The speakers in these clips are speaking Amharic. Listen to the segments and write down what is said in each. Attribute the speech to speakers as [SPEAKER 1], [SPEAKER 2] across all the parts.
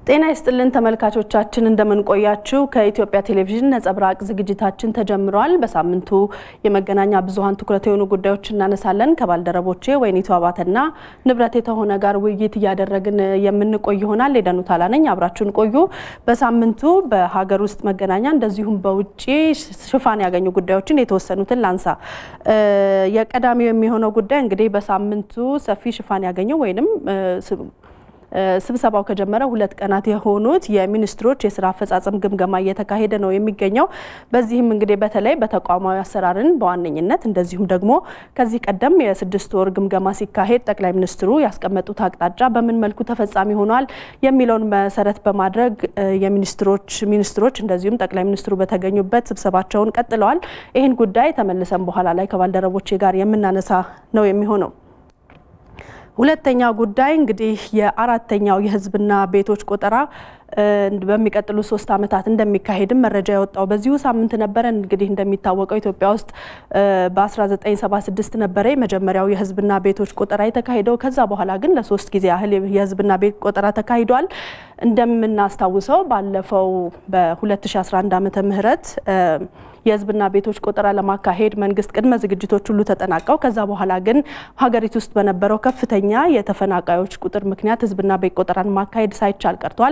[SPEAKER 1] ጤና ይስጥልን ተመልካቾቻችን፣ እንደምንቆያችሁ ከኢትዮጵያ ቴሌቪዥን ነጸብራቅ ዝግጅታችን ተጀምሯል። በሳምንቱ የመገናኛ ብዙኃን ትኩረት የሆኑ ጉዳዮች እናነሳለን። ከባልደረቦቼ ወይኒቱ አባተና ንብረት የተሆነ ጋር ውይይት እያደረግን የምንቆይ ይሆናል። የደኑ ታላ ነኝ፣ አብራችሁን ቆዩ። በሳምንቱ በሀገር ውስጥ መገናኛ እንደዚሁም በውጭ ሽፋን ያገኙ ጉዳዮችን የተወሰኑትን ላንሳ። የቀዳሚው የሚሆነው ጉዳይ እንግዲህ በሳምንቱ ሰፊ ሽፋን ያገኘው ወይንም ስብሰባው ከጀመረ ሁለት ቀናት የሆኑት የሚኒስትሮች የስራ አፈጻጸም ግምገማ እየተካሄደ ነው የሚገኘው። በዚህም እንግዲህ በተለይ በተቋማዊ አሰራርን በዋነኝነት እንደዚሁም ደግሞ ከዚህ ቀደም የስድስት ወር ግምገማ ሲካሄድ ጠቅላይ ሚኒስትሩ ያስቀመጡት አቅጣጫ በምን መልኩ ተፈጻሚ ሆኗል የሚለውን መሰረት በማድረግ የሚኒስትሮች ሚኒስትሮች እንደዚሁም ጠቅላይ ሚኒስትሩ በተገኙበት ስብሰባቸውን ቀጥለዋል። ይህን ጉዳይ ተመልሰን በኋላ ላይ ከባልደረቦቼ ጋር የምናነሳ ነው የሚሆነው። ሁለተኛው ጉዳይ እንግዲህ የአራተኛው የሕዝብና ቤቶች ቆጠራ በሚቀጥሉ ሶስት ዓመታት እንደሚካሄድም መረጃ የወጣው በዚሁ ሳምንት ነበረ። እንግዲህ እንደሚታወቀው ኢትዮጵያ ውስጥ በ1976 ነበረ የመጀመሪያው የሕዝብና ቤቶች ቆጠራ የተካሄደው። ከዛ በኋላ ግን ለሶስት ጊዜ ያህል የሕዝብና ቤት ቆጠራ ተካሂዷል። እንደምናስታውሰው ባለፈው በ2011 ዓመተ ምህረት የህዝብና ቤቶች ቆጠራ ለማካሄድ መንግስት ቅድመ ዝግጅቶች ሁሉ ተጠናቀው ከዛ በኋላ ግን ሀገሪቱ ውስጥ በነበረው ከፍተኛ የተፈናቃዮች ቁጥር ምክንያት ህዝብና ቤት ቆጠራን ማካሄድ ሳይቻል ቀርቷል።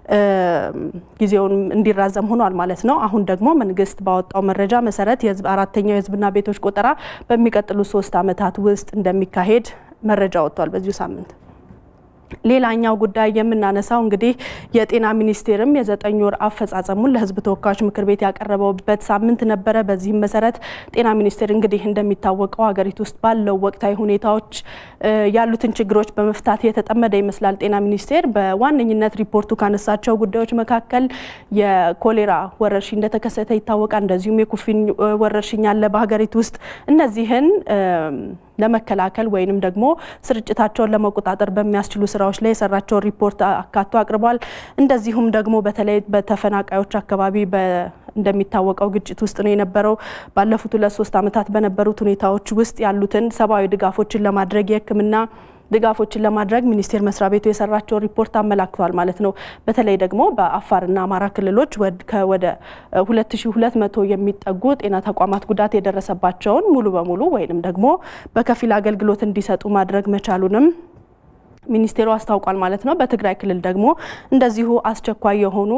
[SPEAKER 1] ጊዜውን እንዲራዘም ሆኗል ማለት ነው። አሁን ደግሞ መንግስት ባወጣው መረጃ መሰረት አራተኛው የህዝብና ቤቶች ቆጠራ በሚቀጥሉ ሶስት ዓመታት ውስጥ እንደሚካሄድ መረጃ ወጥቷል በዚሁ ሳምንት። ሌላኛው ጉዳይ የምናነሳው እንግዲህ የጤና ሚኒስቴርም የዘጠኝ ወር አፈጻጸሙን ለህዝብ ተወካዮች ምክር ቤት ያቀረበበት ሳምንት ነበረ። በዚህም መሰረት ጤና ሚኒስቴር እንግዲህ እንደሚታወቀው ሀገሪቱ ውስጥ ባለው ወቅታዊ ሁኔታዎች ያሉትን ችግሮች በመፍታት የተጠመደ ይመስላል። ጤና ሚኒስቴር በዋነኝነት ሪፖርቱ ካነሳቸው ጉዳዮች መካከል የኮሌራ ወረርሽኝ እንደተከሰተ ይታወቃል። እንደዚሁም የኩፍኝ ወረርሽኝ አለ በሀገሪቱ ውስጥ እነዚህን ለመከላከል ወይንም ደግሞ ስርጭታቸውን ለመቆጣጠር በሚያስችሉ ስራዎች ላይ የሰራቸውን ሪፖርት አካቶ አቅርቧል። እንደዚሁም ደግሞ በተለይ በተፈናቃዮች አካባቢ እንደሚታወቀው ግጭት ውስጥ ነው የነበረው። ባለፉት ሁለት ሶስት ዓመታት በነበሩት ሁኔታዎች ውስጥ ያሉትን ሰብአዊ ድጋፎችን ለማድረግ የሕክምና ድጋፎችን ለማድረግ ሚኒስቴር መስሪያ ቤቱ የሰራቸውን ሪፖርት አመላክቷል ማለት ነው። በተለይ ደግሞ በአፋርና አማራ ክልሎች ወደ 2200 የሚጠጉ ጤና ተቋማት ጉዳት የደረሰባቸውን ሙሉ በሙሉ ወይንም ደግሞ በከፊል አገልግሎት እንዲሰጡ ማድረግ መቻሉንም ሚኒስቴሩ አስታውቋል ማለት ነው። በትግራይ ክልል ደግሞ እንደዚሁ አስቸኳይ የሆኑ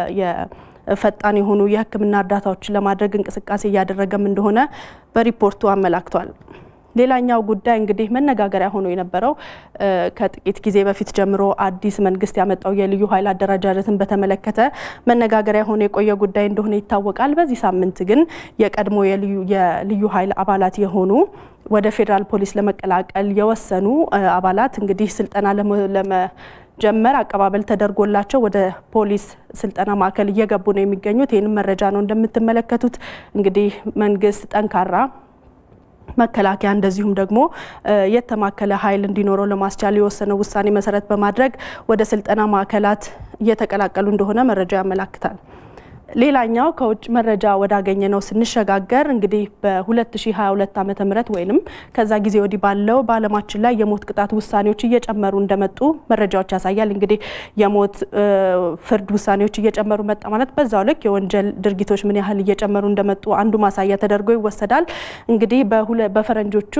[SPEAKER 1] ፈጣን የሆኑ የሕክምና እርዳታዎችን ለማድረግ እንቅስቃሴ እያደረገም እንደሆነ በሪፖርቱ አመላክቷል። ሌላኛው ጉዳይ እንግዲህ መነጋገሪያ ሆኖ የነበረው ከጥቂት ጊዜ በፊት ጀምሮ አዲስ መንግስት ያመጣው የልዩ ኃይል አደረጃጀትን በተመለከተ መነጋገሪያ ሆኖ የቆየ ጉዳይ እንደሆነ ይታወቃል። በዚህ ሳምንት ግን የቀድሞ የልዩ ኃይል አባላት የሆኑ ወደ ፌዴራል ፖሊስ ለመቀላቀል የወሰኑ አባላት እንግዲህ ስልጠና ለመጀመር አቀባበል ተደርጎላቸው ወደ ፖሊስ ስልጠና ማዕከል እየገቡ ነው የሚገኙት። ይህንም መረጃ ነው እንደምትመለከቱት እንግዲህ መንግስት ጠንካራ መከላከያ እንደዚሁም ደግሞ የተማከለ ኃይል እንዲኖረው ለማስቻል የወሰነው ውሳኔ መሰረት በማድረግ ወደ ስልጠና ማዕከላት እየተቀላቀሉ እንደሆነ መረጃ ያመላክታል። ሌላኛው ከውጭ መረጃ ወዳገኘ ነው ስንሸጋገር እንግዲህ በ2022 ዓመተ ምህረት ወይንም ከዛ ጊዜ ወዲህ ባለው በዓለማችን ላይ የሞት ቅጣት ውሳኔዎች እየጨመሩ እንደመጡ መረጃዎች ያሳያል። እንግዲህ የሞት ፍርድ ውሳኔዎች እየጨመሩ መጣ ማለት በዛው ልክ የወንጀል ድርጊቶች ምን ያህል እየጨመሩ እንደመጡ አንዱ ማሳያ ተደርጎ ይወሰዳል። እንግዲህ በፈረንጆቹ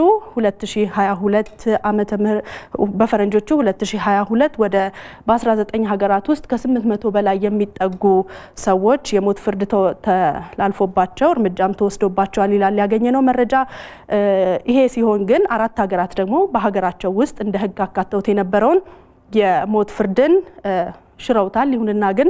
[SPEAKER 1] 2022 ዓመተ ምህረት በፈረንጆቹ 2022 ወደ በ19 ሀገራት ውስጥ ከ800 በላይ የሚጠጉ ሰዎች የሞት ፍርድ ተላልፎባቸው እርምጃም ተወስዶባቸዋል ይላል ያገኘነው መረጃ። ይሄ ሲሆን ግን አራት ሀገራት ደግሞ በሀገራቸው ውስጥ እንደ ሕግ አካተውት የነበረውን የሞት ፍርድን ሽረውታል። ይሁንና ግን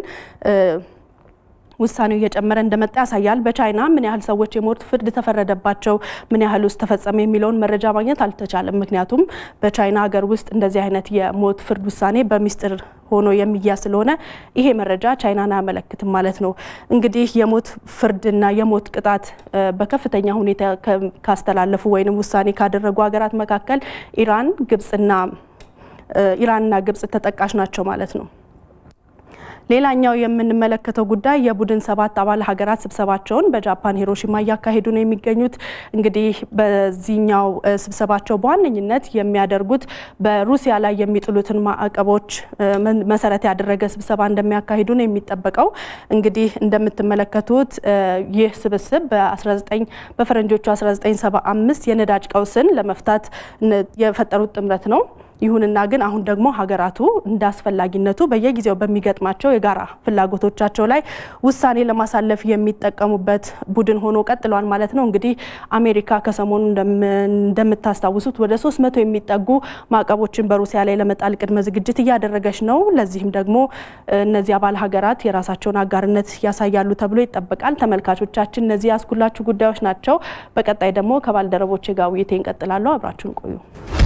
[SPEAKER 1] ውሳኔው እየጨመረ እንደመጣ ያሳያል። በቻይና ምን ያህል ሰዎች የሞት ፍርድ ተፈረደባቸው፣ ምን ያህል ውስጥ ተፈጸመ የሚለውን መረጃ ማግኘት አልተቻለም። ምክንያቱም በቻይና ሀገር ውስጥ እንደዚህ አይነት የሞት ፍርድ ውሳኔ በሚስጥር ሆኖ የሚያዝ ስለሆነ ይሄ መረጃ ቻይናን አያመለክትም ማለት ነው። እንግዲህ የሞት ፍርድና የሞት ቅጣት በከፍተኛ ሁኔታ ካስተላለፉ ወይም ውሳኔ ካደረጉ ሀገራት መካከል ኢራን፣ ግብጽና ኢራንና ግብጽ ተጠቃሽ ናቸው ማለት ነው። ሌላኛው የምንመለከተው ጉዳይ የቡድን ሰባት አባል ሀገራት ስብሰባቸውን በጃፓን ሂሮሺማ እያካሄዱ ነው የሚገኙት። እንግዲህ በዚህኛው ስብሰባቸው በዋነኝነት የሚያደርጉት በሩሲያ ላይ የሚጥሉትን ማዕቀቦች መሰረት ያደረገ ስብሰባ እንደሚያካሂዱ ነው የሚጠበቀው። እንግዲህ እንደምትመለከቱት ይህ ስብስብ በ19 በፈረንጆቹ 1975 የነዳጅ ቀውስን ለመፍታት የፈጠሩት ጥምረት ነው። ይሁንና ግን አሁን ደግሞ ሀገራቱ እንደ አስፈላጊነቱ በየጊዜው በሚገጥማቸው የጋራ ፍላጎቶቻቸው ላይ ውሳኔ ለማሳለፍ የሚጠቀሙበት ቡድን ሆኖ ቀጥሏል ማለት ነው። እንግዲህ አሜሪካ ከሰሞኑ እንደምታስታውሱት ወደ 300 የሚጠጉ ማዕቀቦችን በሩሲያ ላይ ለመጣል ቅድመ ዝግጅት እያደረገች ነው። ለዚህም ደግሞ እነዚህ አባል ሀገራት የራሳቸውን አጋርነት ያሳያሉ ተብሎ ይጠበቃል። ተመልካቾቻችን እነዚህ ያስኩላችሁ ጉዳዮች ናቸው። በቀጣይ ደግሞ ከባልደረቦቼ ጋር ውይይቴ እንቀጥላለሁ። አብራችሁን ቆዩ።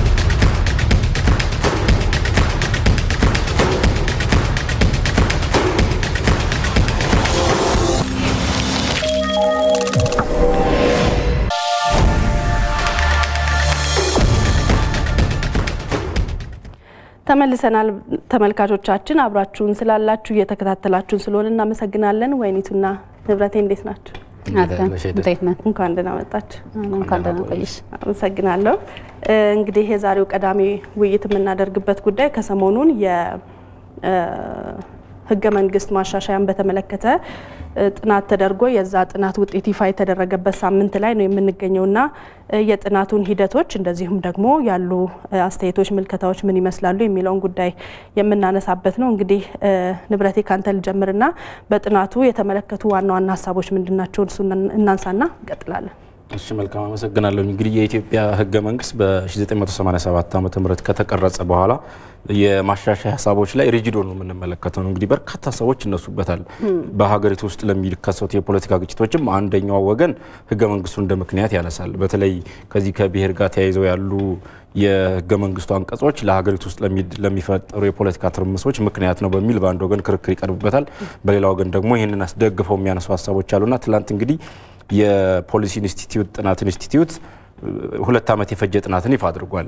[SPEAKER 1] ተመልሰናል ተመልካቾቻችን፣ አብራችሁን ስላላችሁ እየተከታተላችሁን ስለሆነ እናመሰግናለን። ወይኒቱና ንብረቴ እንዴት ናችሁ? እንኳን ደህና መጣችሁ።
[SPEAKER 2] እንኳን ደህና ቆየሽ።
[SPEAKER 1] አመሰግናለሁ። እንግዲህ የዛሬው ቀዳሚ ውይይት የምናደርግበት ጉዳይ ከሰሞኑን የህገ መንግስት ማሻሻያን በተመለከተ ጥናት ተደርጎ የዛ ጥናት ውጤት ይፋ የተደረገበት ሳምንት ላይ ነው የምንገኘውና የጥናቱን ሂደቶች እንደዚሁም ደግሞ ያሉ አስተያየቶች፣ ምልከታዎች ምን ይመስላሉ የሚለውን ጉዳይ የምናነሳበት ነው። እንግዲህ ንብረቴ ካንተ ልጀምርና በጥናቱ የተመለከቱ ዋና ዋና ሀሳቦች ምንድናቸው? እሱ እናንሳና እንቀጥላለን።
[SPEAKER 3] እሺ መልካም አመሰግናለሁ። እንግዲህ የኢትዮጵያ ህገ መንግስት በ1987 ዓ ም ከተቀረጸ በኋላ የማሻሻያ ሀሳቦች ላይ ሪጂዶ ነው የምንመለከተው ነው። እንግዲህ በርካታ ሰዎች ይነሱበታል። በሀገሪቱ ውስጥ ለሚከሰቱ የፖለቲካ ግጭቶችም አንደኛው ወገን ህገ መንግስቱን እንደ ምክንያት ያነሳል። በተለይ ከዚህ ከብሔር ጋር ተያይዘው ያሉ የህገ መንግስቱ አንቀጾች ለሀገሪቱ ውስጥ ለሚፈጠሩ የፖለቲካ ትርምሶች ምክንያት ነው በሚል በአንድ ወገን ክርክር ይቀርብበታል። በሌላ ወገን ደግሞ ይህንን አስደግፈው የሚያነሱ ሀሳቦች አሉና ትላንት እንግዲህ የፖሊሲ ኢንስቲትዩት ጥናት ኢንስቲትዩት ሁለት ዓመት የፈጀ ጥናትን ይፋ አድርጓል።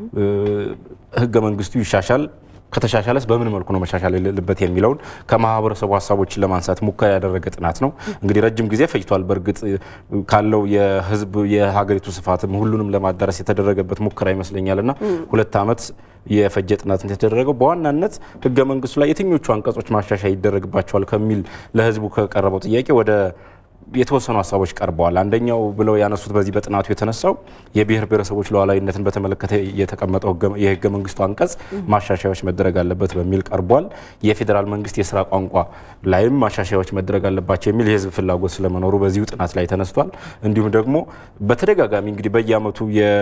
[SPEAKER 3] ህገ መንግስቱ ይሻሻል ከተሻሻለስ በምን መልኩ ነው መሻሻል የሌለበት የሚለውን ከማህበረሰቡ ሀሳቦችን ለማንሳት ሙከራ ያደረገ ጥናት ነው። እንግዲህ ረጅም ጊዜ ፈጅቷል። በእርግጥ ካለው የህዝብ የሀገሪቱ ስፋትም ሁሉንም ለማዳረስ የተደረገበት ሙከራ ይመስለኛል እና ሁለት ዓመት የፈጀ ጥናት የተደረገው በዋናነት ህገ መንግስቱ ላይ የትኞቹ አንቀጾች ማሻሻያ ይደረግባቸዋል ከሚል ለህዝቡ ከቀረበው ጥያቄ ወደ የተወሰኑ ሀሳቦች ቀርበዋል። አንደኛው ብለው ያነሱት በዚህ በጥናቱ የተነሳው የብሔር ብሔረሰቦች ሉዓላዊነትን በተመለከተ የተቀመጠው የህገ መንግስቱ አንቀጽ ማሻሻያዎች መደረግ አለበት በሚል ቀርቧል። የፌዴራል መንግስት የስራ ቋንቋ ላይም ማሻሻያዎች መደረግ አለባቸው የሚል የህዝብ ፍላጎት ስለመኖሩ በዚሁ ጥናት ላይ ተነስቷል። እንዲሁም ደግሞ በተደጋጋሚ እንግዲህ በየአመቱ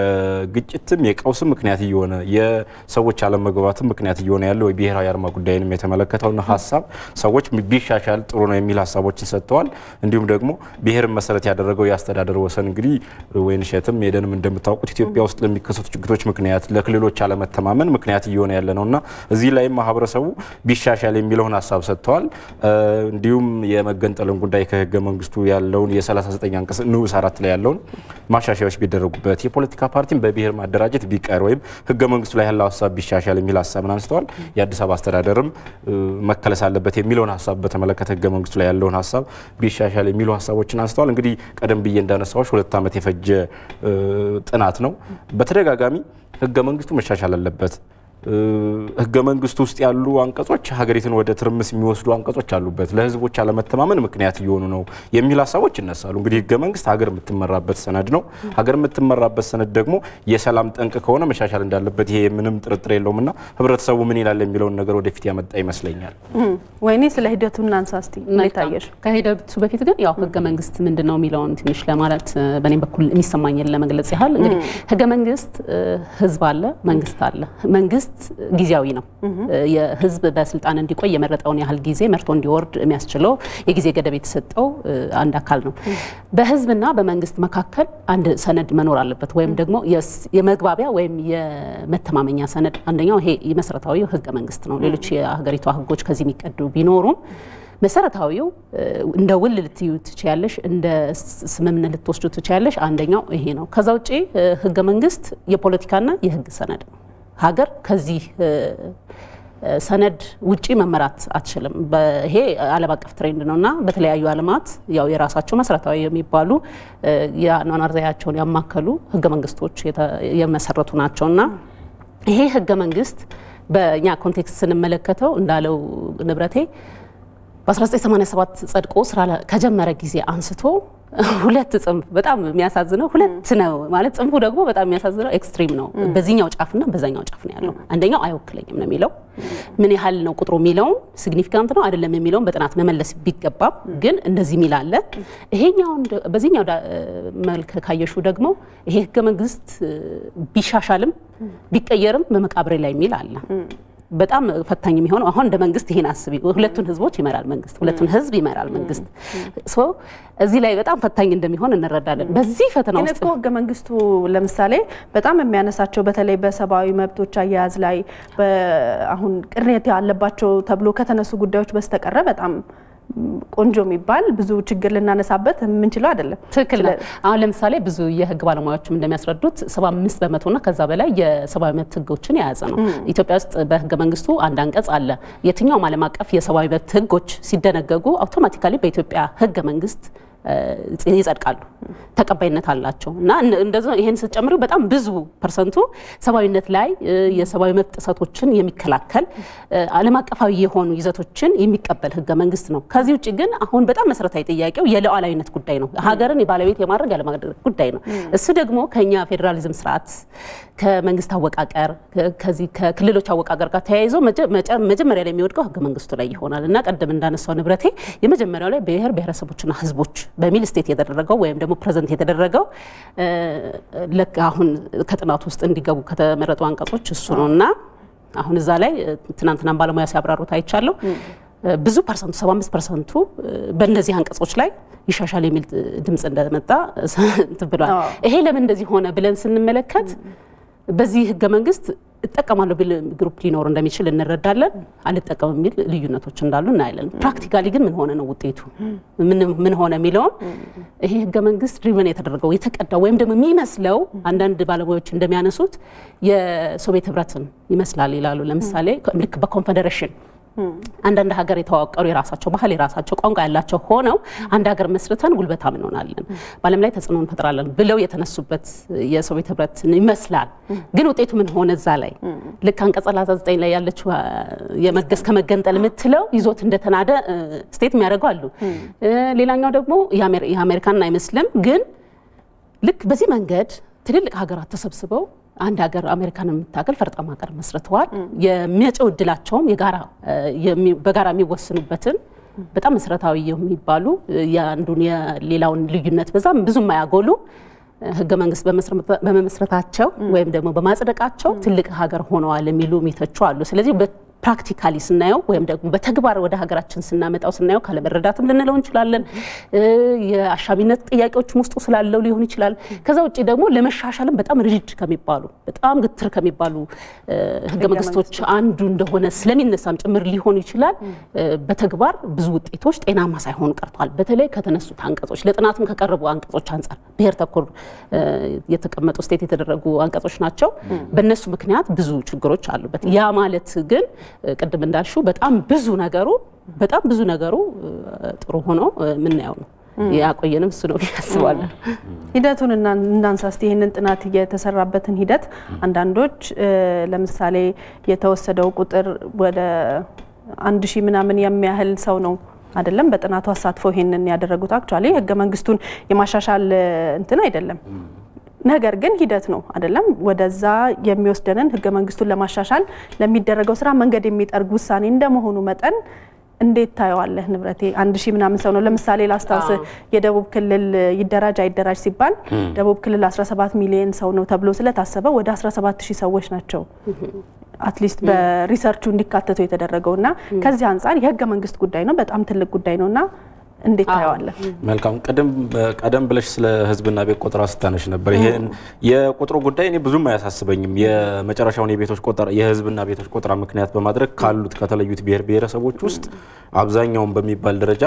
[SPEAKER 3] የግጭትም የቀውስም ምክንያት እየሆነ የሰዎች አለመግባባትም ምክንያት እየሆነ ያለው የብሔራዊ አርማ ጉዳይንም የተመለከተውን ሀሳብ ሰዎች ቢሻሻል ጥሩ ነው የሚል ሀሳቦችን ሰጥተዋል። እንዲሁም ደግሞ ብሔርን መሰረት ያደረገው የአስተዳደር ወሰን እንግዲህ ወይንሸትም ሄደንም እንደምታውቁት ኢትዮጵያ ውስጥ ለሚከሰቱ ችግሮች ምክንያት ለክልሎች አለመተማመን ምክንያት እየሆነ ያለ ነው እና እዚህ ላይም ማህበረሰቡ ቢሻሻል የሚለውን ሀሳብ ሰጥተዋል። እንዲሁም የመገንጠልን ጉዳይ ከህገ መንግስቱ ያለውን የ39 አንቀጽ ንዑስ አራት ላይ ያለውን ማሻሻያዎች ቢደረጉበት የፖለቲካ ፓርቲን በብሔር ማደራጀት ቢቀር ወይም ህገ መንግስቱ ላይ ያለው ሀሳብ ቢሻሻል የሚል ሀሳብን አንስተዋል። የአዲስ አበባ አስተዳደርም መከለስ አለበት የሚለውን ሀሳብ በተመለከተ ህገ መንግስቱ ላይ ያለውን ሀሳብ ቢሻሻል የሚሉ ሀሳቦችን አንስተዋል። እንግዲህ ቀደም ብዬ እንዳነሳዎች ሁለት ዓመት የፈጀ ጥናት ነው። በተደጋጋሚ ህገ መንግስቱ መሻሻል አለበት ህገ መንግስቱ ውስጥ ያሉ አንቀጾች ሀገሪቱን ወደ ትርምስ የሚወስዱ አንቀጾች አሉበት፣ ለህዝቦች አለመተማመን ምክንያት እየሆኑ ነው የሚል ሀሳቦች ይነሳሉ። እንግዲህ ህገ መንግስት ሀገር የምትመራበት ሰነድ ነው። ሀገር የምትመራበት ሰነድ ደግሞ የሰላም ጠንቅ ከሆነ መሻሻል እንዳለበት ይሄ ምንም ጥርጥር የለውም እና ህብረተሰቡ ምን ይላል የሚለውን ነገር ወደፊት ያመጣ ይመስለኛል።
[SPEAKER 1] ወይኔ ስለ ሂደቱ እናንሳ እስቲ። እንዴት አየሽ?
[SPEAKER 2] ከሂደቱ በፊት ግን ያው ህገ መንግስት ምንድን ነው የሚለውን ትንሽ ለማለት በእኔም በኩል የሚሰማኝን ለመግለጽ ያህል እንግዲህ ህገ መንግስት ህዝብ አለ፣ መንግስት አለ። መንግስት ጊዜያዊ ነው። የህዝብ በስልጣን እንዲቆይ የመረጠውን ያህል ጊዜ መርቶ እንዲወርድ የሚያስችለው የጊዜ ገደብ የተሰጠው አንድ አካል ነው። በህዝብና በመንግስት መካከል አንድ ሰነድ መኖር አለበት፣ ወይም ደግሞ የመግባቢያ ወይም የመተማመኛ ሰነድ። አንደኛው ይሄ መሰረታዊው ህገ መንግስት ነው። ሌሎች የሀገሪቷ ህጎች ከዚህ የሚቀዱ ቢኖሩም መሰረታዊው እንደ ውል ልትዩ ትችያለሽ፣ እንደ ስምምነት ልትወስዱ ትችያለሽ። አንደኛው ይሄ ነው። ከዛ ውጭ ህገ መንግስት የፖለቲካና የህግ ሰነድ ነው። ሀገር ከዚህ ሰነድ ውጪ መመራት አትችልም። ይሄ ዓለም አቀፍ ትሬንድ ነው እና በተለያዩ ዓለማት ያው የራሳቸው መሰረታዊ የሚባሉ የአኗኗር ዘያቸውን ያማከሉ ህገ መንግስቶች የመሰረቱ ናቸው እና ይሄ ህገ መንግስት በእኛ ኮንቴክስት ስንመለከተው እንዳለው ንብረቴ በ1987 ጸድቆ ስራ ከጀመረ ጊዜ አንስቶ ሁለት ጽንፍ በጣም የሚያሳዝነው ሁለት ነው ማለት ጽንፉ ደግሞ በጣም የሚያሳዝነው ኤክስትሪም ነው። በዚህኛው ጫፍና በዛኛው ጫፍ ነው ያለው። አንደኛው አይወክለኝም ነው የሚለው ምን ያህል ነው ቁጥሩ የሚለውን ሲግኒፊካንት ነው አይደለም የሚለውን በጥናት መመለስ ቢገባም ግን እንደዚህ የሚል አለ። ይሄኛውን በዚህኛው መልክ ካየሹ ደግሞ ይሄ ህገ መንግስት ቢሻሻልም ቢቀየርም በመቃብሬ ላይ የሚል አለ። በጣም ፈታኝ የሚሆነው አሁን እንደ መንግስት ይሄን አስቢ፣ ሁለቱን ህዝቦች ይመራል መንግስት፣ ሁለቱን ህዝብ ይመራል መንግስት። እዚህ ላይ በጣም ፈታኝ እንደሚሆን እንረዳለን። በዚህ ፈተና ውስጥ
[SPEAKER 1] እኮ ህገ መንግስቱ ለምሳሌ በጣም የሚያነሳቸው በተለይ በሰብአዊ መብቶች አያያዝ ላይ አሁን ቅሬታ ያለባቸው ተብሎ ከተነሱ ጉዳዮች በስተቀረ በጣም ቆንጆ የሚባል ብዙ ችግር ልናነሳበት የምንችለው አይደለም።
[SPEAKER 2] ትክክል ነው። አሁን ለምሳሌ ብዙ የህግ ባለሙያዎችም እንደሚያስረዱት 75 በመቶና ከዛ በላይ የሰብአዊ መብት ህጎችን የያዘ ነው። ኢትዮጵያ ውስጥ በህገ መንግስቱ አንድ አንቀጽ አለ። የትኛውም ዓለም አቀፍ የሰብአዊ መብት ህጎች ሲደነገጉ አውቶማቲካሊ በኢትዮጵያ ህገ መንግስት ይጸድቃሉ፣ ተቀባይነት አላቸው እና እንደዚ ይህን ስትጨምሪው በጣም ብዙ ፐርሰንቱ ሰብአዊነት ላይ የሰብአዊ መብት ጥሰቶችን የሚከላከል ዓለም አቀፋዊ የሆኑ ይዘቶችን የሚቀበል ህገ መንግስት ነው። ከዚህ ውጭ ግን አሁን በጣም መሰረታዊ ጥያቄው የሉዓላዊነት ጉዳይ ነው። ሀገርን የባለቤት የማድረግ ያለማድረግ ጉዳይ ነው። እሱ ደግሞ ከኛ ፌዴራሊዝም ስርዓት ከመንግስት አወቃቀር ከዚህ ከክልሎች አወቃቀር ጋር ተያይዞ መጀመሪያ ላይ የሚወድቀው ህገ መንግስቱ ላይ ይሆናል እና ቀደም እንዳነሳው ንብረቴ የመጀመሪያው ላይ ብሔር ብሔረሰቦችና ህዝቦች በሚል ስቴት የተደረገው ወይም ደግሞ ፕሬዘንት የተደረገው ልክ አሁን ከጥናቱ ውስጥ እንዲገቡ ከተመረጡ አንቀጾች እሱ ነው እና አሁን እዛ ላይ ትናንትናም ባለሙያ ሲያብራሩት አይቻለሁ። ብዙ ፐርሰንቱ 75 ፐርሰንቱ በእነዚህ አንቀጾች ላይ ይሻሻል የሚል ድምፅ እንደመጣ ብሏል። ይሄ ለምን እንደዚህ ሆነ ብለን ስንመለከት በዚህ ህገ መንግስት እጠቀማለሁ ቢል ግሩፕ ሊኖር እንደሚችል እንረዳለን። አልጠቀም የሚል ልዩነቶች እንዳሉ እናያለን። ፕራክቲካሊ ግን ምን ሆነ ነው ውጤቱ ምን ሆነ የሚለውን ይሄ ህገ መንግስት ድሪቨን የተደረገው የተቀዳው ወይም ደግሞ የሚመስለው አንዳንድ ባለሙያዎች እንደሚያነሱት የሶቪየት ህብረትን ይመስላል ይላሉ። ለምሳሌ ልክ በኮንፌዴሬሽን አንዳንድ ሀገር የተዋቀሩ የራሳቸው ባህል የራሳቸው ቋንቋ ያላቸው ሆነው አንድ ሀገር መስርተን ጉልበታም እንሆናለን፣ በዓለም ላይ ተጽዕኖ እንፈጥራለን ብለው የተነሱበት የሶቪየት ህብረት ይመስላል። ግን ውጤቱ ምን ሆነ? እዛ ላይ ልክ አንቀጽ 39 ላይ ያለችው የመገስ ከመገንጠል የምትለው ይዞት እንደተናደ ስቴት የሚያደርጉ አሉ። ሌላኛው ደግሞ የአሜሪካን አይመስልም። ግን ልክ በዚህ መንገድ ትልልቅ ሀገራት ተሰብስበው አንድ ሀገር አሜሪካን የምታገል ፈርጣማ ሀገር መስርተዋል። የሚያጨው እድላቸውም በጋራ የሚወስኑበትን በጣም መሰረታዊ የሚባሉ የአንዱን የሌላውን ልዩነት በዛም ብዙ የማያጎሉ ህገ መንግስት በመመስረታቸው ወይም ደግሞ በማጽደቃቸው ትልቅ ሀገር ሆነዋል የሚሉ ሚተቹ አሉ። ስለዚህ ፕራክቲካሊ ስናየው ወይም ደግሞ በተግባር ወደ ሀገራችን ስናመጣው ስናየው ካለመረዳትም ልንለው እንችላለን። የአሻሚነት ጥያቄዎችም ውስጡ ስላለው ሊሆን ይችላል። ከዛ ውጭ ደግሞ ለመሻሻልም በጣም ሪጅድ ከሚባሉ በጣም ግትር ከሚባሉ ህገ መንግስቶች አንዱ እንደሆነ ስለሚነሳም ጭምር ሊሆን ይችላል። በተግባር ብዙ ውጤቶች ጤናማ ሳይሆኑ ቀርተዋል። በተለይ ከተነሱት አንቀጾች ለጥናትም ከቀረቡ አንቀጾች አንጻር ብሔር ተኮር የተቀመጡ ስቴት የተደረጉ አንቀጾች ናቸው። በእነሱ ምክንያት ብዙ ችግሮች አሉበት። ያ ማለት ግን ቅድም እንዳልሽው በጣም ብዙ ነገሩ በጣም ብዙ ነገሩ ጥሩ ሆኖ የምናየው ነው። ያቆየንም እሱ ነው ያስባለን።
[SPEAKER 1] ሂደቱን እናንሳ እስቲ ይህንን ጥናት የተሰራበትን ሂደት አንዳንዶች ለምሳሌ የተወሰደው ቁጥር ወደ አንድ ሺህ ምናምን የሚያህል ሰው ነው አይደለም በጥናቱ አሳትፈው ይሄንን ያደረጉት አክቹዋሊ ህገ መንግስቱን የማሻሻል እንትን አይደለም ነገር ግን ሂደት ነው አይደለም። ወደዛ የሚወስደንን ህገ መንግስቱን ለማሻሻል ለሚደረገው ስራ መንገድ የሚጠርግ ውሳኔ እንደመሆኑ መጠን እንዴት ታየዋለህ? ንብረቴ አንድ ሺህ ምናምን ሰው ነው። ለምሳሌ ላስታውስ፣ የደቡብ ክልል ይደራጅ አይደራጅ ሲባል ደቡብ ክልል 17 ሚሊዮን ሰው ነው ተብሎ ስለታሰበ ወደ 17 ሺህ ሰዎች ናቸው አትሊስት በሪሰርቹ እንዲካተቱ የተደረገው እና ከዚህ አንጻር የህገ መንግስት ጉዳይ ነው፣ በጣም ትልቅ ጉዳይ ነው እና እንዴት ታየዋለን?
[SPEAKER 3] መልካም ቀደም ብለሽ ስለ ህዝብና ቤት ቆጠራ ስታነሽ ነበር። ይሄን የቁጥሩ ጉዳይ እኔ ብዙም አያሳስበኝም። የመጨረሻውን የቤቶች ቆጠራ የህዝብና ቤቶች ቆጠራ ምክንያት በማድረግ ካሉት ከተለዩት ብሔር ብሔረሰቦች ውስጥ አብዛኛውን በሚባል ደረጃ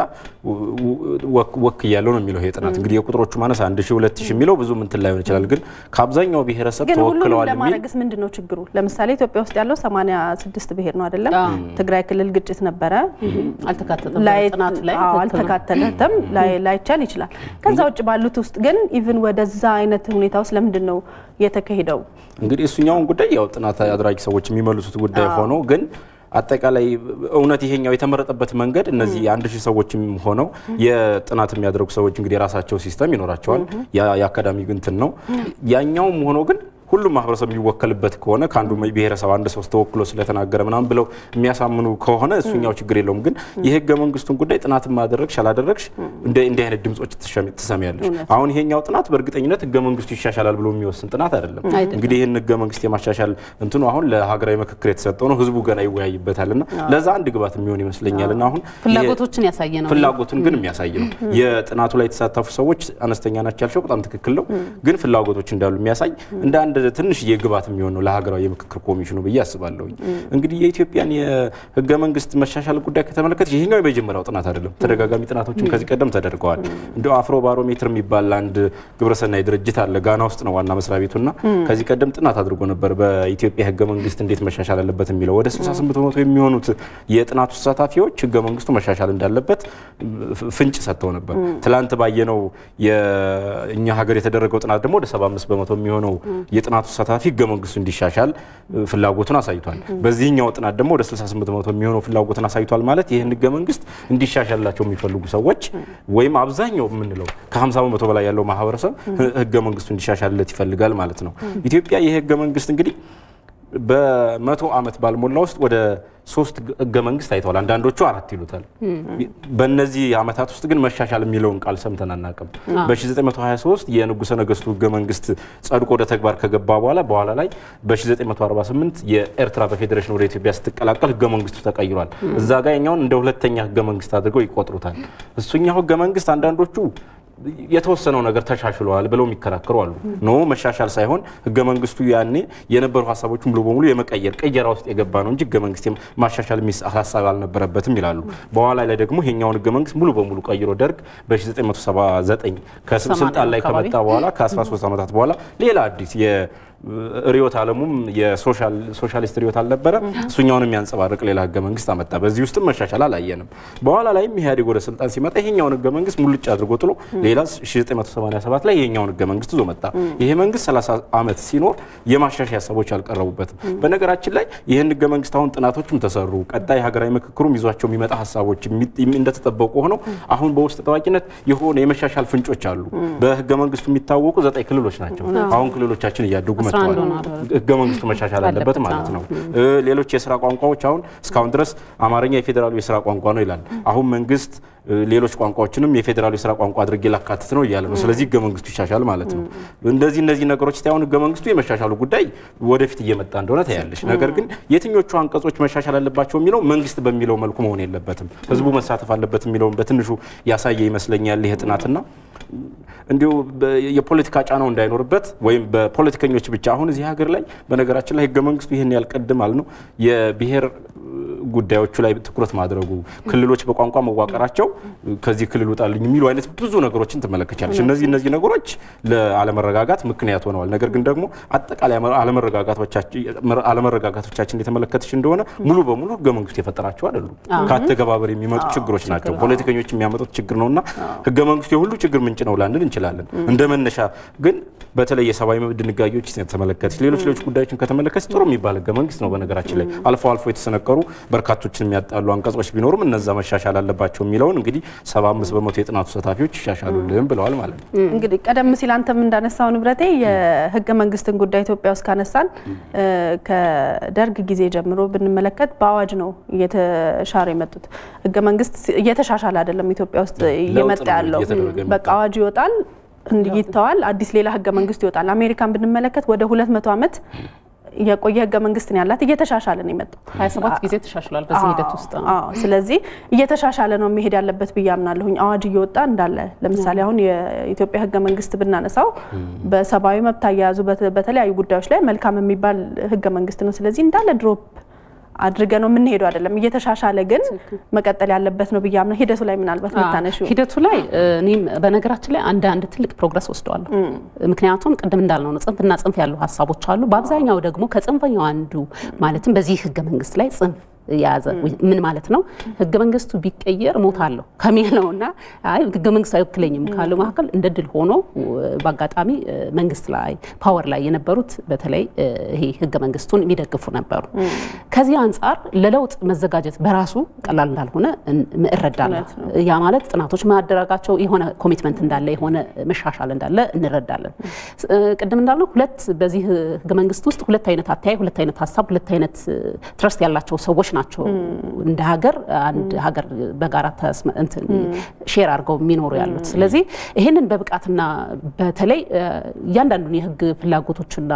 [SPEAKER 3] ወክ እያለው ነው የሚለው ይሄ ጥናት። እንግዲህ የቁጥሮቹ ማነስ አንድ ሺህ ሁለት ሺህ የሚለው ብዙ ምንትን ላይሆን ይችላል፣ ግን ከአብዛኛው ብሔረሰብ
[SPEAKER 1] ግን ሁሉንም
[SPEAKER 3] ተወክለዋል የሚል
[SPEAKER 1] ለማድረግስ ምንድን ነው ችግሩ? ለምሳሌ ኢትዮጵያ ውስጥ ያለው 86 ብሔር ነው አይደለም? ትግራይ ክልል ግጭት ነበረ
[SPEAKER 2] አልተካተተም
[SPEAKER 1] ላይ
[SPEAKER 2] ጥናቱ ላይ
[SPEAKER 1] አዎ፣
[SPEAKER 2] ትክክል ነው።
[SPEAKER 1] አልተካተተም ላይ- ላይቻል ይችላል። ከዛ ውጭ ባሉት ውስጥ ግን ኢቭን ወደዛ አይነት ሁኔታ ውስጥ ለምንድን ነው የተካሄደው?
[SPEAKER 3] እንግዲህ እሱኛውን ጉዳይ ያው ጥናት አድራጊ ሰዎች የሚመልሱት ጉዳይ ሆኖ ግን አጠቃላይ እውነት ይሄኛው የተመረጠበት መንገድ እነዚህ የአንድ ሺህ ሰዎችም ሆነው የጥናት የሚያደርጉ ሰዎች እንግዲህ የራሳቸው ሲስተም ይኖራቸዋል። ያ- የአካዳሚ እንትን ነው። ያኛውም ሆኖ ግን ሁሉም ማህበረሰብ የሚወከልበት ከሆነ ከአንዱ ብሔረሰብ አንድ ሰው ተወክሎ ስለተናገረ ምናምን ብለው የሚያሳምኑ ከሆነ እሱኛው ችግር የለውም። ግን የህገ መንግስቱን ጉዳይ ጥናት ማደረግሽ አላደረግሽ እንደ እንዲህ አይነት ድምጾች ትሸሚ- ትሰሚያለሽ። አሁን ይሄኛው ጥናት በእርግጠኝነት ህገ መንግስቱ ይሻሻላል ብሎ የሚወስን ጥናት አይደለም።
[SPEAKER 2] አይደለም።
[SPEAKER 3] እንግዲህ ይህን ህገ መንግስት የማሻሻል እንትኑ አሁን ለሀገራዊ ምክክር የተሰጠው ነው። ህዝቡ ገና ይወያይበታል እና ለዛ አንድ ግባት የሚሆን ይመስለኛል እና አሁን
[SPEAKER 2] ፍላጎቶችን ያሳየ ነው።
[SPEAKER 3] ፍላጎቱን ግን የሚያሳይ ነው። የጥናቱ ላይ የተሳተፉ ሰዎች አነስተኛ ናቸው ያልሽው በጣም ትክክል ነው። ግን ፍላጎቶች እንዳሉ የሚያሳይ እንደ አንድ ትንሽዬ ግባት የሚሆን ነው ለሀገራዊ የምክክር ኮሚሽኑ ብዬ አስባለሁ። እንግዲህ የኢትዮጵያን የህገ መንግስት መሻሻል ጉዳይ ከተመለከት ይሄኛው የመጀመሪያው ጥናት አይደለም። ተደጋጋሚ ጥናቶችም ከዚህ ቀደም ተደርገዋል። እንደ አፍሮ ባሮሜትር የሚባል አንድ ግብረሰናይ ድርጅት አለ ጋና ውስጥ ነው ዋና መስሪያ ቤቱና ከዚህ ቀደም ጥናት አድርጎ ነበር በኢትዮጵያ ህገ መንግስት እንዴት መሻሻል አለበት የሚለው ወደ 68 በመቶ የሚሆኑት የጥናቱ ተሳታፊዎች ህገ መንግስቱ መሻሻል እንዳለበት ፍንጭ ሰጥተው ነበር። ትላንት ባየነው የእኛ ሀገር የተደረገው ጥናት ደግሞ ወደ 75 በመቶ የሚሆነው የጥናቱ ተሳታፊ ህገ መንግስቱ እንዲሻሻል ፍላጎቱን አሳይቷል። በዚህኛው ጥናት ደግሞ ወደ 68 በመቶ የሚሆነው ፍላጎቱን አሳይቷል። ማለት ይህን ህገ መንግስት እንዲሻሻላቸው የሚፈልጉ ሰዎች ወይም አብዛኛው የምንለው ከ50 በመቶ በላይ ያለው ማህበረሰብ ህገ መንግስቱ እንዲሻሻልለት ይፈልጋል ማለት ነው። ኢትዮጵያ ይህ ህገ መንግስት እንግዲህ በመቶ ዓመት ባልሞላ ውስጥ ወደ ሶስት ህገ መንግስት አይተዋል። አንዳንዶቹ አራት ይሉታል። በእነዚህ ዓመታት ውስጥ ግን መሻሻል የሚለውን ቃል ሰምተን አናውቅም። በ1923 የንጉሠ ነገስቱ ህገ መንግስት ጸድቆ ወደ ተግባር ከገባ በኋላ በኋላ ላይ በ1948 የኤርትራ በፌዴሬሽን ወደ ኢትዮጵያ ስትቀላቀል ህገ መንግስቱ ተቀይሯል። እዛ ጋር የኛውን እንደ ሁለተኛ ህገ መንግስት አድርገው ይቆጥሩታል። እሱኛው ህገ መንግስት አንዳንዶቹ የተወሰነው ነገር ተሻሽለዋል ብለው የሚከራከሩ አሉ። ኖ መሻሻል ሳይሆን ህገ መንግስቱ ያኔ የነበሩ ሀሳቦችን ሙሉ በሙሉ የመቀየር ቅየራ ውስጥ የገባ ነው እንጂ ህገ መንግስት ማሻሻል የሚስ ሀሳብ አልነበረበትም ይላሉ። በኋላ ላይ ደግሞ ይሄኛውን ህገ መንግስት ሙሉ በሙሉ ቀይሮ ደርግ በ1979 ከስልጣን ላይ ከመጣ በኋላ ከ13 ዓመታት በኋላ ሌላ አዲስ ርዕዮተ ዓለሙም የሶሻሊስት ርዕዮት አልነበረ እሱኛውን የሚያንጸባርቅ ሌላ ህገ መንግስት አመጣ። በዚህ ውስጥም መሻሻል አላየንም። በኋላ ላይም ኢህአዴግ ወደ ስልጣን ሲመጣ ይሄኛውን ህገ መንግስት ሙልጭ አድርጎ ጥሎ ሌላ 1987 ላይ ይሄኛውን ህገ መንግስት ይዞ መጣ። ይሄ መንግስት 30 ዓመት ሲኖር የማሻሻያ ሀሳቦች አልቀረቡበትም። በነገራችን ላይ ይህን ህገ መንግስት አሁን ጥናቶችም ተሰሩ። ቀጣይ ሀገራዊ ምክክሩም ይዟቸው የሚመጣ ሀሳቦች እንደተጠበቁ ሆነው አሁን በውስጥ ታዋቂነት የሆነ የመሻሻል ፍንጮች አሉ። በህገ መንግስቱ የሚታወቁ ዘጠኝ ክልሎች ናቸው። አሁን ክልሎቻችን እያደጉ መጥተዋል። ህገ መንግስቱ መሻሻል አለበት ማለት ነው። ሌሎች የስራ ቋንቋዎች አሁን እስካሁን ድረስ አማርኛ የፌዴራሉ የስራ ቋንቋ ነው ይላል። አሁን መንግስት ሌሎች ቋንቋዎችንም የፌዴራሉ የስራ ቋንቋ አድርጌ ላካትት ነው እያለ ነው። ስለዚህ ህገ መንግስቱ ይሻሻል ማለት ነው። እንደዚህ እነዚህ ነገሮች ታሁን ህገ መንግስቱ የመሻሻሉ ጉዳይ ወደፊት እየመጣ እንደሆነ ታያለች። ነገር ግን የትኞቹ አንቀጾች መሻሻል አለባቸው የሚለው መንግስት በሚለው መልኩ መሆን የለበትም። ህዝቡ መሳተፍ አለበት የሚለውን በትንሹ ያሳየ ይመስለኛል ይሄ ጥናትና እንዲሁ የፖለቲካ ጫናው እንዳይኖርበት ወይም በፖለቲከኞች ብቻ አሁን እዚህ ሀገር ላይ በነገራችን ላይ ህገ መንግስቱ ይህን ያልቀድም አል ነው የብሔር ጉዳዮቹ ላይ ትኩረት ማድረጉ ክልሎች በቋንቋ መዋቀራቸው ከዚህ ክልል ውጣልኝ የሚሉ አይነት ብዙ ነገሮችን ትመለከቻለች። እነዚህ እነዚህ ነገሮች ለአለመረጋጋት ምክንያት ሆነዋል። ነገር ግን ደግሞ አጠቃላይ አለመረጋጋቶቻችን የተመለከተች እንደሆነ ሙሉ በሙሉ ህገ መንግስቱ የፈጠራቸው አይደሉም። ከአተገባበር የሚመጡ ችግሮች ናቸው። ፖለቲከኞች የሚያመጡት ችግር ነውና ህገ መንግስቱ የሁሉ ችግር ምንጭ ነው ላንል እንችላለን። እንደ መነሻ ግን በተለይ የሰብአዊ መብት ድንጋጌዎች ተመለከተች፣ ሌሎች ሌሎች ጉዳዮችን ከተመለከች ጥሩ የሚባል ህገ መንግስት ነው። በነገራችን ላይ አልፎ አልፎ የተሰነቀሩ በርካቶችን የሚያጣሉ አንቀጾች ቢኖሩም እነዛ መሻሻል አለባቸው የሚለውን እንግዲህ 75 በመቶ የጥናቱ ተሳታፊዎች ይሻሻሉልን ብለዋል ማለት ነው።
[SPEAKER 1] እንግዲህ ቀደም ሲል አንተም እንዳነሳው ንብረቴ የህገ መንግስትን ጉዳይ ኢትዮጵያ ውስጥ ካነሳን ከደርግ ጊዜ ጀምሮ ብንመለከት በአዋጅ ነው እየተሻሩ የመጡት። ህገ መንግስት እየተሻሻለ አይደለም ኢትዮጵያ ውስጥ እየመጣ ያለው። በቃ አዋጅ ይወጣል ይተዋል፣ አዲስ ሌላ ህገ መንግስት ይወጣል። አሜሪካን ብንመለከት ወደ 200 ዓመት የቆየ ህገ መንግስት ነው ያላት። እየተሻሻለ ነው የመጣው
[SPEAKER 2] 27 ጊዜ ተሻሽሏል በዚህ ሂደት ውስጥ።
[SPEAKER 1] አዎ፣ ስለዚህ እየተሻሻለ ነው መሄድ ያለበት ብዬ አምናለሁኝ። አዋጅ እየወጣ እንዳለ ለምሳሌ አሁን የኢትዮጵያ ህገ መንግስት ብናነሳው በሰብአዊ መብት አያያዙ በተ- በተለያዩ ጉዳዮች ላይ መልካም የሚባል ህገ መንግስት ነው። ስለዚህ እንዳለ ድሮፕ አድርገ ነው የምንሄደው አይደለም። እየተሻሻለ ግን መቀጠል ያለበት ነው ብዬ አምናለሁ። ሂደቱ ላይ ምናልባት ምታነሺው
[SPEAKER 2] ሂደቱ ላይ እኔም በነገራችን ላይ አንድ አንድ ትልቅ ፕሮግረስ ወስደዋለሁ። ምክንያቱም ቅድም እንዳልነው ነው ጽንፍና ጽንፍ ያሉ ሀሳቦች አሉ። በአብዛኛው ደግሞ ከጽንፈኛው አንዱ ማለትም በዚህ ህገ መንግስት ላይ ጽንፍ የያዘ ምን ማለት ነው? ህገ መንግስቱ ቢቀየር እሞታለሁ ከሚለውና አይ ህገ መንግስቱ አይወክለኝም ካለው መካከል እንደ ድል ሆኖ በአጋጣሚ መንግስት ላይ ፓወር ላይ የነበሩት በተለይ ይሄ ህገ መንግስቱን የሚደግፉ ነበሩ። ከዚህ አንጻር ለለውጥ መዘጋጀት በራሱ ቀላል እንዳልሆነ እረዳለሁ። ያ ማለት ጥናቶች ማደረጋቸው የሆነ ኮሚትመንት እንዳለ የሆነ መሻሻል እንዳለ እንረዳለን። ቅድም እንዳልነው ሁለት በዚህ ህገ መንግስት ውስጥ ሁለት አይነት አተያይ፣ ሁለት አይነት ሀሳብ፣ ሁለት አይነት ትረስት ያላቸው ሰዎች ናቸው እንደ ሀገር አንድ ሀገር በጋራ ሼር አድርገው የሚኖሩ ያሉት። ስለዚህ ይህንን በብቃትና በተለይ እያንዳንዱን የህግ ፍላጎቶችና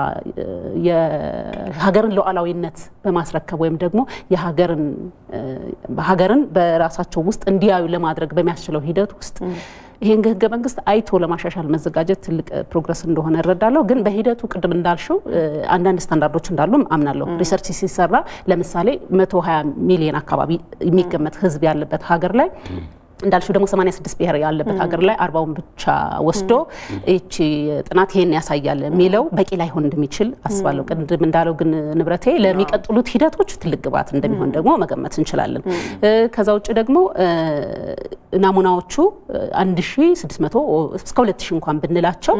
[SPEAKER 2] የሀገርን ሉዓላዊነት በማስረከብ ወይም ደግሞ የሀገርን ሀገርን በራሳቸው ውስጥ እንዲያዩ ለማድረግ በሚያስችለው ሂደት ውስጥ ይህን ህገ መንግስት አይቶ ለማሻሻል መዘጋጀት ትልቅ ፕሮግረስ እንደሆነ እረዳለሁ። ግን በሂደቱ ቅድም እንዳልሽው አንዳንድ ስታንዳርዶች እንዳሉ አምናለሁ። ሪሰርች ሲሰራ ለምሳሌ 120 ሚሊዮን አካባቢ የሚገመት ህዝብ ያለበት ሀገር ላይ እንዳልሽው ደግሞ 86 ብሔር ያለበት ሀገር ላይ አርባውን ብቻ ወስዶ ይቺ ጥናት ይሄን ያሳያል የሚለው በቂ ላይሆን እንደሚችል አስባለሁ። ቅድም እንዳለው ግን ንብረቴ ለሚቀጥሉት ሂደቶች ትልቅ ግብዓት እንደሚሆን ደግሞ መገመት እንችላለን። ከዛ ውጭ ደግሞ ናሙናዎቹ 1600 እስከ 2000 እንኳን ብንላቸው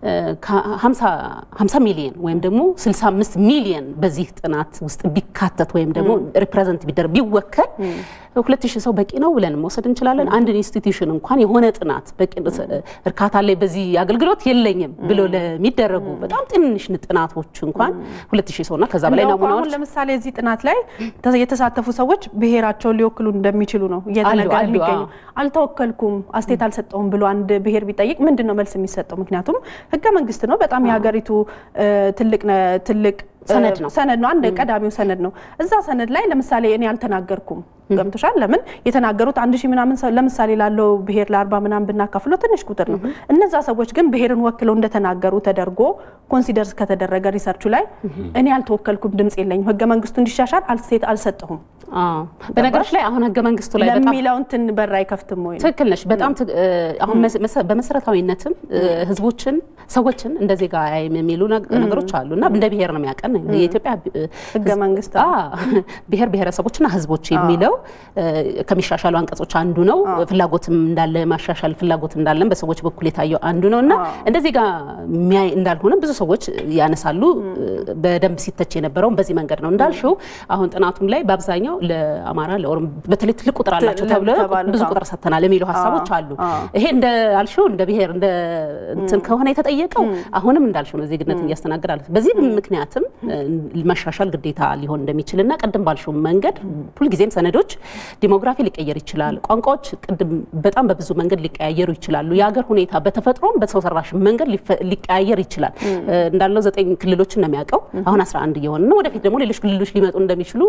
[SPEAKER 2] 50 ሚሊየን ወይም ደግሞ 65 ሚሊየን በዚህ ጥናት ውስጥ ቢካተት ወይም ደግሞ ሪፕሬዘንት ቢደረግ ቢወከል ሁለት ሺህ ሰው በቂ ነው ብለን መውሰድ እንችላለን። አንድ ኢንስቲትዩሽን እንኳን የሆነ ጥናት በቂ እርካታ ላይ በዚህ አገልግሎት የለኝም ብሎ ለሚደረጉ በጣም ትንሽ ጥናቶች እንኳን ሁለት ሺህ ሰውና ከዛ በላይ ናሙናዎች
[SPEAKER 1] ለምሳሌ እዚህ ጥናት ላይ የተሳተፉ ሰዎች ብሔራቸውን ሊወክሉ እንደሚችሉ ነው እየተነገረ የሚገኙ። አልተወከልኩም፣ አስቴት አልሰጠውም ብሎ አንድ ብሔር ቢጠይቅ ምንድን ነው መልስ የሚሰጠው? ምክንያቱም ህገ መንግስት ነው፣ በጣም የሀገሪቱ ትልቅ ትልቅ
[SPEAKER 2] ሰነድ ነው
[SPEAKER 1] ሰነድ ነው። አንድ ቀዳሚው ሰነድ ነው። እዛ ሰነድ ላይ ለምሳሌ እኔ አልተናገርኩም ገምቶሻል። ለምን የተናገሩት አንድ ሺህ ምናምን ሰው ለምሳሌ ላለው ብሔር ለአርባ ምናምን ብናካፍለው ትንሽ ቁጥር ነው። እነዛ ሰዎች ግን ብሔርን ወክለው እንደተናገሩ ተደርጎ ኮንሲደርስ ከተደረገ ሪሰርቹ ላይ እኔ አልተወከልኩም፣ ድምፅ የለኝም፣ ህገ መንግስቱ እንዲሻሻል አልሴት አልሰጠሁም
[SPEAKER 2] በነገሮች ላይ አሁን ህገ መንግስቱ ላይ በጣም
[SPEAKER 1] ለሚለው እንትን በር አይከፍትም ወይ?
[SPEAKER 2] ትክክል ነሽ። በጣም አሁን በመሰረታዊነትም ህዝቦችን ሰዎችን እንደ ዜጋ አያይም የሚሉ ነገሮች አሉ እና እንደ ብሔር ነው የሚያቀን የኢትዮጵያ
[SPEAKER 1] ህገ መንግስት
[SPEAKER 2] ብሔር ብሔረሰቦችና ህዝቦች የሚለው ከሚሻሻሉ አንቀጾች አንዱ ነው። ፍላጎትም እንዳለ ማሻሻል ፍላጎት እንዳለን በሰዎች በኩል የታየው አንዱ ነው እና እንደ ዜጋ የሚያይ እንዳልሆነ ብዙ ሰዎች ያነሳሉ። በደንብ ሲተች የነበረውም በዚህ መንገድ ነው እንዳልሽው አሁን ጥናቱም ላይ በአብዛኛው ለአማራ ለኦሮሞ በተለይ ትልቅ ቁጥር አላቸው ተብሎ ብዙ ቁጥር ሰጥተናል የሚሉ ሀሳቦች አሉ። ይሄ እንደ አልሽው እንደ ብሔር እንደ እንትን ከሆነ የተጠየቀው አሁንም እንዳልሽው ነው ዜግነት እያስተናግዳል። በዚህ ምክንያትም መሻሻል ግዴታ ሊሆን እንደሚችልና ቅድም ባልሽው መንገድ ሁልጊዜም ሰነዶች ዲሞግራፊ ሊቀየር ይችላል። ቋንቋዎች ቅድም በጣም በብዙ መንገድ ሊቀያየሩ ይችላሉ። የሀገር ሁኔታ በተፈጥሮም በሰው ሰራሽ መንገድ ሊቀያየር ይችላል። እንዳለው ዘጠኝ ክልሎችን ነው የሚያውቀው። አሁን 11 እየሆነ ነው። ወደፊት ደግሞ ሌሎች ክልሎች ሊመጡ እንደሚችሉ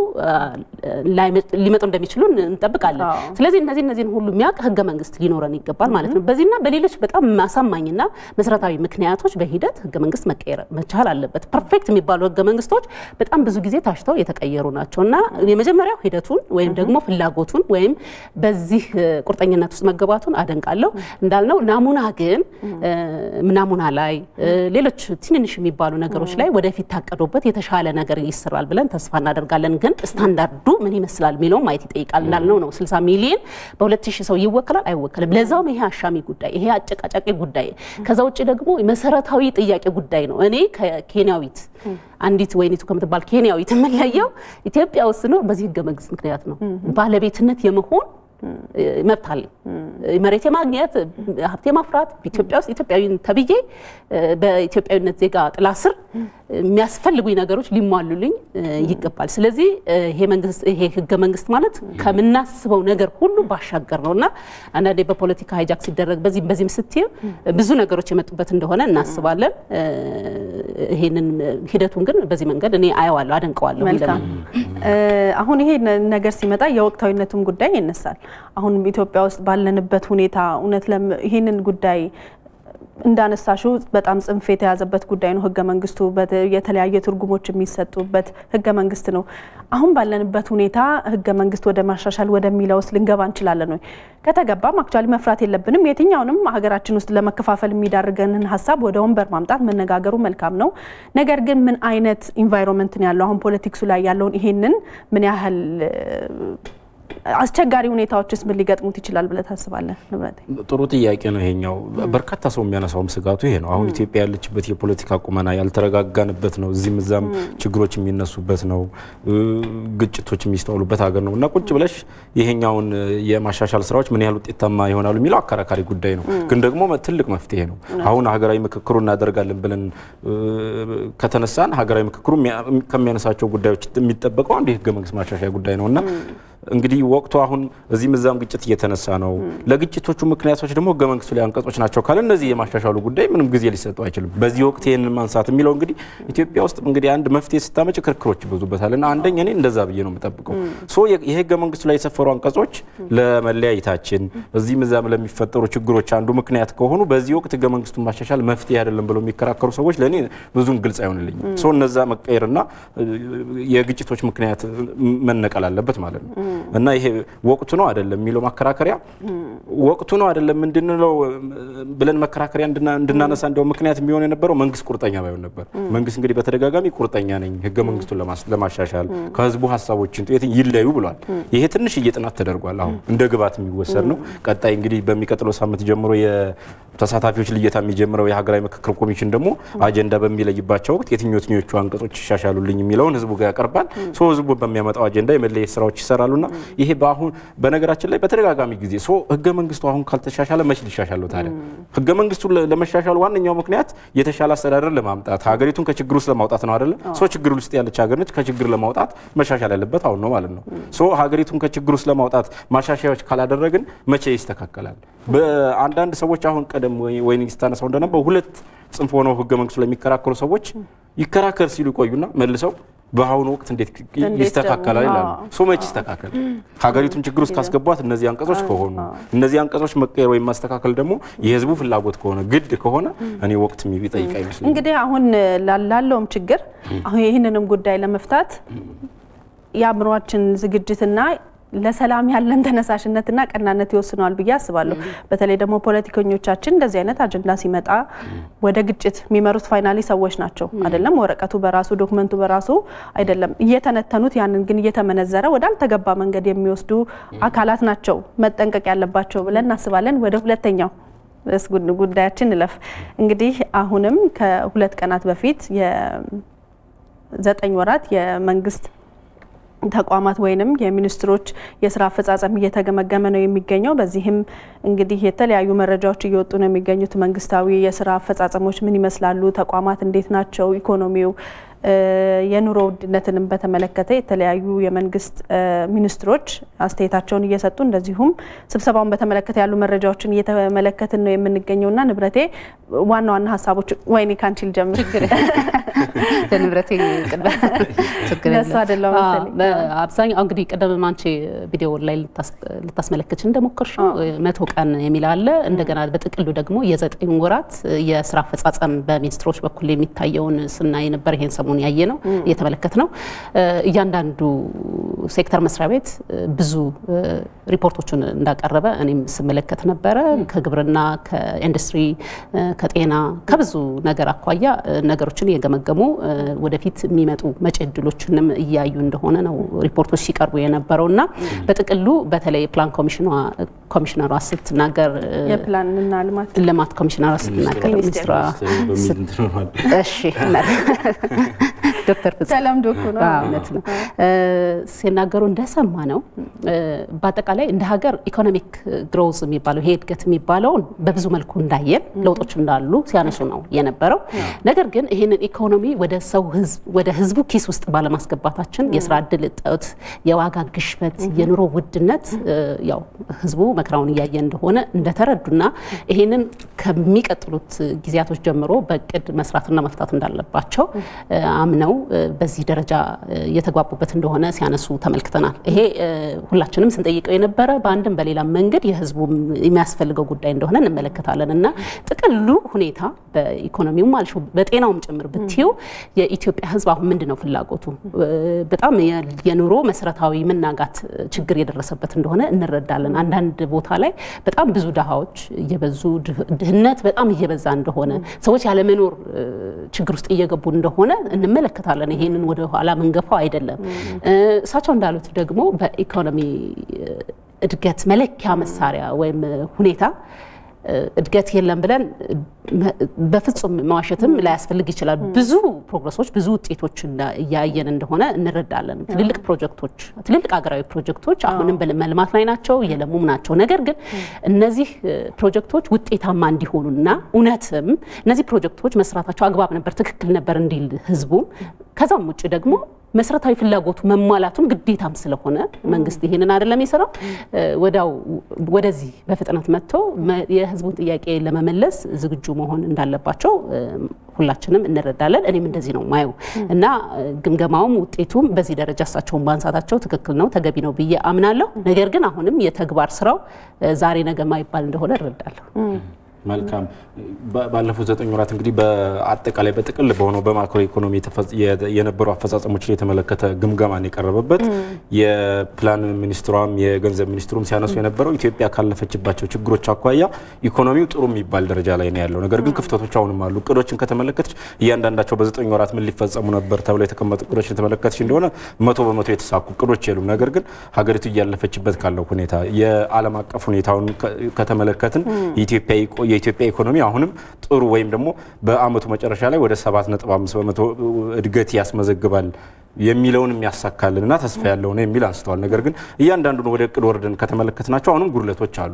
[SPEAKER 2] ሊመጡ እንደሚችሉ እንጠብቃለን። ስለዚህ እነዚህ እነዚህን ሁሉ የሚያውቅ ህገ መንግስት ሊኖረን ይገባል ማለት ነው። በዚህና በሌሎች በጣም አሳማኝና መሰረታዊ ምክንያቶች በሂደት ህገ መንግስት መቀየር መቻል አለበት። ፐርፌክት የሚባሉ ህገ መንግስቶች በጣም ብዙ ጊዜ ታሽተው የተቀየሩ ናቸው እና የመጀመሪያው ሂደቱን ወይም ደግሞ ፍላጎቱን ወይም በዚህ ቁርጠኝነት ውስጥ መገባቱን አደንቃለሁ። እንዳልነው ናሙና ግን ናሙና ላይ ሌሎች ትንንሽ የሚባሉ ነገሮች ላይ ወደፊት ታቀዶበት የተሻለ ነገር ይሰራል ብለን ተስፋ እናደርጋለን። ግን ስታንዳርዱ ምን ይመስላል የሚለው ማየት ይጠይቃል። እንዳልነው ነው 60 ሚሊዮን በ2000 ሰው ይወከላል አይወከልም። ለዛውም ይሄ አሻሚ ጉዳይ፣ ይሄ አጨቃጫቂ ጉዳይ፣ ከዛ ውጭ ደግሞ መሰረታዊ ጥያቄ ጉዳይ ነው። እኔ ከኬንያዊት አንዲት ወይኒቱ ከምትባል ኬንያዊት የምንለየው ኢትዮጵያ ውስጥ ስኖር በዚህ ህገ መንግስት ምክንያት ነው። ባለቤትነት የመሆን መብት አለኝ። መሬት የማግኘት ሀብት የማፍራት ኢትዮጵያ ውስጥ ኢትዮጵያዊ ተብዬ በኢትዮጵያዊነት ዜጋ ጥላ ስር የሚያስፈልጉኝ ነገሮች ሊሟሉልኝ ይገባል። ስለዚህ ይሄ መንግስት ይሄ ህገ መንግስት ማለት ከምናስበው ነገር ሁሉ ባሻገር ነው እና አንዳንዴ በፖለቲካ ሃይጃክ ሲደረግ በዚህም በዚህም ስትይ ብዙ ነገሮች የመጡበት እንደሆነ እናስባለን። ይሄንን ሂደቱን ግን በዚህ መንገድ እኔ አየዋለሁ፣ አደንቀዋለሁ።
[SPEAKER 1] መልካም። አሁን ይሄ ነገር ሲመጣ የወቅታዊነቱም ጉዳይ ይነሳል። አሁን ኢትዮጵያ ውስጥ ባለንበት ሁኔታ እውነት ይህንን ጉዳይ እንዳነሳሽው በጣም ጽንፍ የተያዘበት ጉዳይ ነው። ህገ መንግስቱ የተለያየ ትርጉሞች የሚሰጡበት ህገ መንግስት ነው። አሁን ባለንበት ሁኔታ ህገ መንግስት ወደ ማሻሻል ወደሚለው ውስጥ ልንገባ እንችላለን ወይ? ከተገባም አክቹዋሊ መፍራት የለብንም። የትኛውንም ሀገራችን ውስጥ ለመከፋፈል የሚዳርገንን ሀሳብ ወደ ወንበር ማምጣት መነጋገሩ መልካም ነው። ነገር ግን ምን አይነት ኢንቫይሮንመንት ነው ያለው አሁን ፖለቲክሱ ላይ ያለውን ይሄንን ምን ያህል አስቸጋሪ ሁኔታዎችስ ምን ሊገጥሙት ይችላል ብለህ ታስባለህ? ንብረቴ
[SPEAKER 3] ጥሩ ጥያቄ ነው ይሄኛው። በርካታ ሰው የሚያነሳውም ስጋቱ ይሄ ነው። አሁን ኢትዮጵያ ያለችበት የፖለቲካ ቁመና ያልተረጋጋንበት ነው። እዚህም እዛም ችግሮች የሚነሱበት ነው። ግጭቶች የሚስተዋሉበት ሀገር ነው እና ቁጭ ብለሽ ይሄኛውን የማሻሻል ስራዎች ምን ያህል ውጤታማ ይሆናሉ የሚለው አከራካሪ ጉዳይ ነው። ግን ደግሞ ትልቅ መፍትሄ ነው። አሁን ሀገራዊ ምክክሩ እናደርጋለን ብለን ከተነሳን ሀገራዊ ምክክሩ ከሚያነሳቸው ጉዳዮች የሚጠበቀው አንዱ የህገ መንግስት ማሻሻያ ጉዳይ ነው እና እንግዲህ ወቅቱ አሁን እዚህም እዛም ግጭት እየተነሳ ነው። ለግጭቶቹ ምክንያቶች ደግሞ ህገ መንግስቱ ላይ አንቀጾች ናቸው ካለ እነዚህ የማሻሻሉ ጉዳይ ምንም ጊዜ ሊሰጠው አይችልም። በዚህ ወቅት ይህንን ማንሳት የሚለው እንግዲህ ኢትዮጵያ ውስጥ እንግዲህ አንድ መፍትሄ ስታመጭ ክርክሮች ይበዙበታል እና አንደኛ እኔ እንደዛ ብዬ ነው የምጠብቀው። ሶ የህገ መንግስቱ ላይ የሰፈሩ አንቀጾች ለመለያየታችን እዚህም እዛም ለሚፈጠሩ ችግሮች አንዱ ምክንያት ከሆኑ በዚህ ወቅት ህገ መንግስቱን ማሻሻል መፍትሄ አይደለም ብለው የሚከራከሩ ሰዎች ለእኔ ብዙም ግልጽ አይሆንልኝም። ሶ እነዛ መቀየርና የግጭቶች ምክንያት መነቀል አለበት ማለት ነው እና ይሄ ወቅቱ ነው አይደለም የሚለው ማከራከሪያ ወቅቱ ነው አይደለም እንድንለው ብለን መከራከሪያ እንድናነሳ እንደው ምክንያት የሚሆን የነበረው መንግስት ቁርጠኛ ባይሆን ነበር። መንግስት እንግዲህ በተደጋጋሚ ቁርጠኛ ነኝ ህገ መንግስቱን ለማሻሻል ከህዝቡ ሀሳቦችን ይለዩ ብሏል። ይሄ ትንሽ እየጥናት ተደርጓል። አሁን እንደ ግብዓት የሚወሰድ ነው። ቀጣይ እንግዲህ በሚቀጥለው ሳምንት ጀምሮ የተሳታፊዎች ልየታ የሚጀምረው የሀገራዊ ምክክር ኮሚሽን ደግሞ አጀንዳ በሚለይባቸው ወቅት የትኞቹ አንቀጾች ይሻሻሉልኝ የሚለውን ህዝቡ ጋር ያቀርባል። ሶ ህዝቡ በሚያመጣው አጀንዳ የመለየት ስራዎች ይሰራሉና ይሄ በአሁን በነገራችን ላይ በተደጋጋሚ ጊዜ ሶ ህገ መንግስቱ አሁን ካልተሻሻለ መች ሊሻሻለው ታዲያ? ህገ መንግስቱ ለመሻሻል ዋነኛው ምክንያት የተሻለ አስተዳደር ለማምጣት ሀገሪቱን ከችግር ውስጥ ለማውጣት ነው አይደለ? ሶ ችግር ውስጥ ያለች ሀገር ነች። ከችግር ለማውጣት መሻሻል ያለበት አሁን ነው ማለት ነው። ሶ ሀገሪቱን ከችግር ውስጥ ለማውጣት ማሻሻያዎች ካላደረግን መቼ ይስተካከላል? በአንዳንድ ሰዎች አሁን ቀደም ወይ ስታነሳው እንደነበረው ሁለት ጽንፍ ሆነው ህገ መንግስቱ ላይ የሚከራከሩ ሰዎች ይከራከር ሲሉ ይቆዩና መልሰው በአሁኑ ወቅት እንዴት ይስተካከላል ይላሉ። ሶ መች ይስተካከል? ሀገሪቱን ችግር ውስጥ ካስገቧት እነዚህ አንቀጾች ከሆኑ እነዚህ አንቀጾች መቀየር ወይም ማስተካከል ደግሞ የህዝቡ ፍላጎት ከሆነ ግድ ከሆነ እኔ ወቅት የሚጠይቅ አይመስለኝም።
[SPEAKER 1] እንግዲህ አሁን ላለውም ችግር አሁን ይህንንም ጉዳይ ለመፍታት የአእምሯችን ዝግጅትና ለሰላም ያለን ተነሳሽነትና ቀናነት ይወስነዋል ብዬ አስባለሁ። በተለይ ደግሞ ፖለቲከኞቻችን እንደዚህ አይነት አጀንዳ ሲመጣ ወደ ግጭት የሚመሩት ፋይናሊ ሰዎች ናቸው አይደለም። ወረቀቱ በራሱ ዶክመንቱ በራሱ አይደለም እየተነተኑት፣ ያንን ግን እየተመነዘረ ወዳልተገባ መንገድ የሚወስዱ አካላት ናቸው መጠንቀቅ ያለባቸው ብለን እናስባለን። ወደ ሁለተኛው ጉዳያችን እንለፍ። እንግዲህ አሁንም ከሁለት ቀናት በፊት የዘጠኝ ወራት የመንግስት ተቋማት ወይንም የሚኒስትሮች የስራ አፈጻጸም እየተገመገመ ነው የሚገኘው። በዚህም እንግዲህ የተለያዩ መረጃዎች እየወጡ ነው የሚገኙት። መንግስታዊ የስራ አፈጻጸሞች ምን ይመስላሉ? ተቋማት እንዴት ናቸው? ኢኮኖሚው የኑሮ ውድነትንም በተመለከተ የተለያዩ የመንግስት ሚኒስትሮች አስተያየታቸውን እየሰጡ እንደዚሁም ስብሰባውን በተመለከተ ያሉ መረጃዎችን እየተመለከትን ነው የምንገኘውና ንብረቴ ዋና ዋና ሀሳቦች ወይኔ ካንቺ ልጀምር
[SPEAKER 2] ለንብረቴ
[SPEAKER 1] ለሱ አይደለም
[SPEAKER 2] አብዛኛው እንግዲህ ቅድም አንቺ ቪዲዮ ላይ ልታስመለከች እንደሞከርሽው መቶ ቀን የሚል አለ። እንደገና በጥቅሉ ደግሞ የዘጠኝ ወራት የስራ አፈጻጸም በሚኒስትሮች በኩል የሚታየውን ስናይ ነበር። ይሄን ሰሞኑን ያየ ነው እየተመለከት ነው። እያንዳንዱ ሴክተር መስሪያ ቤት ብዙ ሪፖርቶችን እንዳቀረበ እኔም ስመለከት ነበረ። ከግብርና፣ ከኢንዱስትሪ፣ ከጤና ከብዙ ነገር አኳያ ነገሮችን እየገመገሙ ወደፊት የሚመጡ መጪ እድሎችንም እያዩ እንደሆነ ነው ሪፖርቶች ሲቀርቡ የነበረው እና በጥቅሉ በተለይ ፕላን ኮሚሽነሯ ስትናገር
[SPEAKER 1] የፕላንና ልማት
[SPEAKER 2] ልማት ኮሚሽነሯ ስትናገር ሚኒስትሯ እሺ ዶክተር ፍጹም
[SPEAKER 1] ተለምዶ እኮ ነው።
[SPEAKER 2] እውነት ነው ሲናገሩ እንደሰማ ነው። በአጠቃላይ እንደ ሀገር ኢኮኖሚክ ግሮዝ የሚባለው ይሄ እድገት የሚባለውን በብዙ መልኩ እንዳየን ለውጦች እንዳሉ ሲያነሱ ነው የነበረው። ነገር ግን ይህንን ኢኮኖሚ ወደ ሰው ህዝብ ወደ ህዝቡ ኪስ ውስጥ ባለማስገባታችን የስራ እድል እጦት፣ የዋጋ ግሽበት፣ የኑሮ ውድነት ያው ህዝቡ መከራውን እያየ እንደሆነ እንደተረዱና ይሄንን ከሚቀጥሉት ጊዜያቶች ጀምሮ በእቅድ መስራትና መፍታት እንዳለባቸው አምነው በዚህ ደረጃ የተግባቡበት እንደሆነ ሲያነሱ ተመልክተናል። ይሄ ሁላችንም ስንጠይቀው የነበረ በአንድም በሌላ መንገድ የህዝቡ የሚያስፈልገው ጉዳይ እንደሆነ እንመለከታለን እና ጥቅሉ ሁኔታ በኢኮኖሚውም አልሽ በጤናውም ጭምር ብትዩ የኢትዮጵያ ህዝብ አሁን ምንድን ነው ፍላጎቱ? በጣም የኑሮ መሰረታዊ መናጋት ችግር የደረሰበት እንደሆነ እንረዳለን። አንዳንድ ቦታ ላይ በጣም ብዙ ድሃዎች እየበዙ ድህነት በጣም እየበዛ እንደሆነ ሰዎች ያለመኖር ችግር ውስጥ እየገቡ እንደሆነ እንመለከታለን። ይሄንን ወደ ኋላ መንገፋው አይደለም። እሳቸው እንዳሉት ደግሞ በኢኮኖሚ እድገት መለኪያ መሳሪያ ወይም ሁኔታ እድገት የለም ብለን በፍጹም መዋሸትም ላያስፈልግ ይችላል። ብዙ ፕሮግረሶች፣ ብዙ ውጤቶች እያየን እንደሆነ እንረዳለን። ትልልቅ ፕሮጀክቶች፣ ትልልቅ ሀገራዊ ፕሮጀክቶች አሁንም በመልማት ላይ ናቸው፣ እየለሙም ናቸው። ነገር ግን እነዚህ ፕሮጀክቶች ውጤታማ እንዲሆኑና እውነትም እነዚህ ፕሮጀክቶች መስራታቸው አግባብ ነበር፣ ትክክል ነበር እንዲል ህዝቡም ከዛም ውጭ ደግሞ መሰረታዊ ፍላጎቱ መሟላቱም ግዴታም ስለሆነ መንግስት ይሄንን አይደለም የሰራው ወዳው ወደዚህ በፍጥነት መጥቶ የህዝቡን ጥያቄ ለመመለስ ዝግጁ መሆን እንዳለባቸው ሁላችንም እንረዳለን። እኔም እንደዚህ ነው ማየው እና ግምገማውም ውጤቱም በዚህ ደረጃ እሳቸውን ማንሳታቸው ትክክል ነው፣ ተገቢ ነው ብዬ አምናለሁ። ነገር ግን አሁንም የተግባር ስራው ዛሬ ነገ ማይባል እንደሆነ እረዳለሁ።
[SPEAKER 3] መልካም። ባለፉት ዘጠኝ ወራት እንግዲህ በአጠቃላይ በጥቅል በሆነው በማክሮ ኢኮኖሚ የነበሩ አፈጻጸሞችን የተመለከተ ግምገማን የቀረበበት የፕላን ሚኒስትሯም የገንዘብ ሚኒስትሩም ሲያነሱ የነበረው ኢትዮጵያ ካለፈችባቸው ችግሮች አኳያ ኢኮኖሚው ጥሩ የሚባል ደረጃ ላይ ነው ያለው። ነገር ግን ክፍተቶች አሁንም አሉ። እቅዶችን ከተመለከተች እያንዳንዳቸው በዘጠኝ ወራት ምን ሊፈጸሙ ነበር ተብለው የተቀመጡ እቅዶችን የተመለከተች እንደሆነ መቶ በመቶ የተሳኩ እቅዶች የሉም። ነገር ግን ሀገሪቱ እያለፈችበት ካለው ሁኔታ የዓለም አቀፍ ሁኔታውን ከተመለከትን የኢትዮጵያ ኢኮኖሚ አሁንም ጥሩ ወይም ደግሞ በአመቱ መጨረሻ ላይ ወደ 7.5 በመቶ እድገት ያስመዘግባል የሚለውን የሚያሳካልንና ተስፋ ያለው ነው የሚል አንስተዋል። ነገር ግን እያንዳንዱን ወደ እቅድ ወርደን ከተመለከትናቸው አሁንም ጉድለቶች አሉ።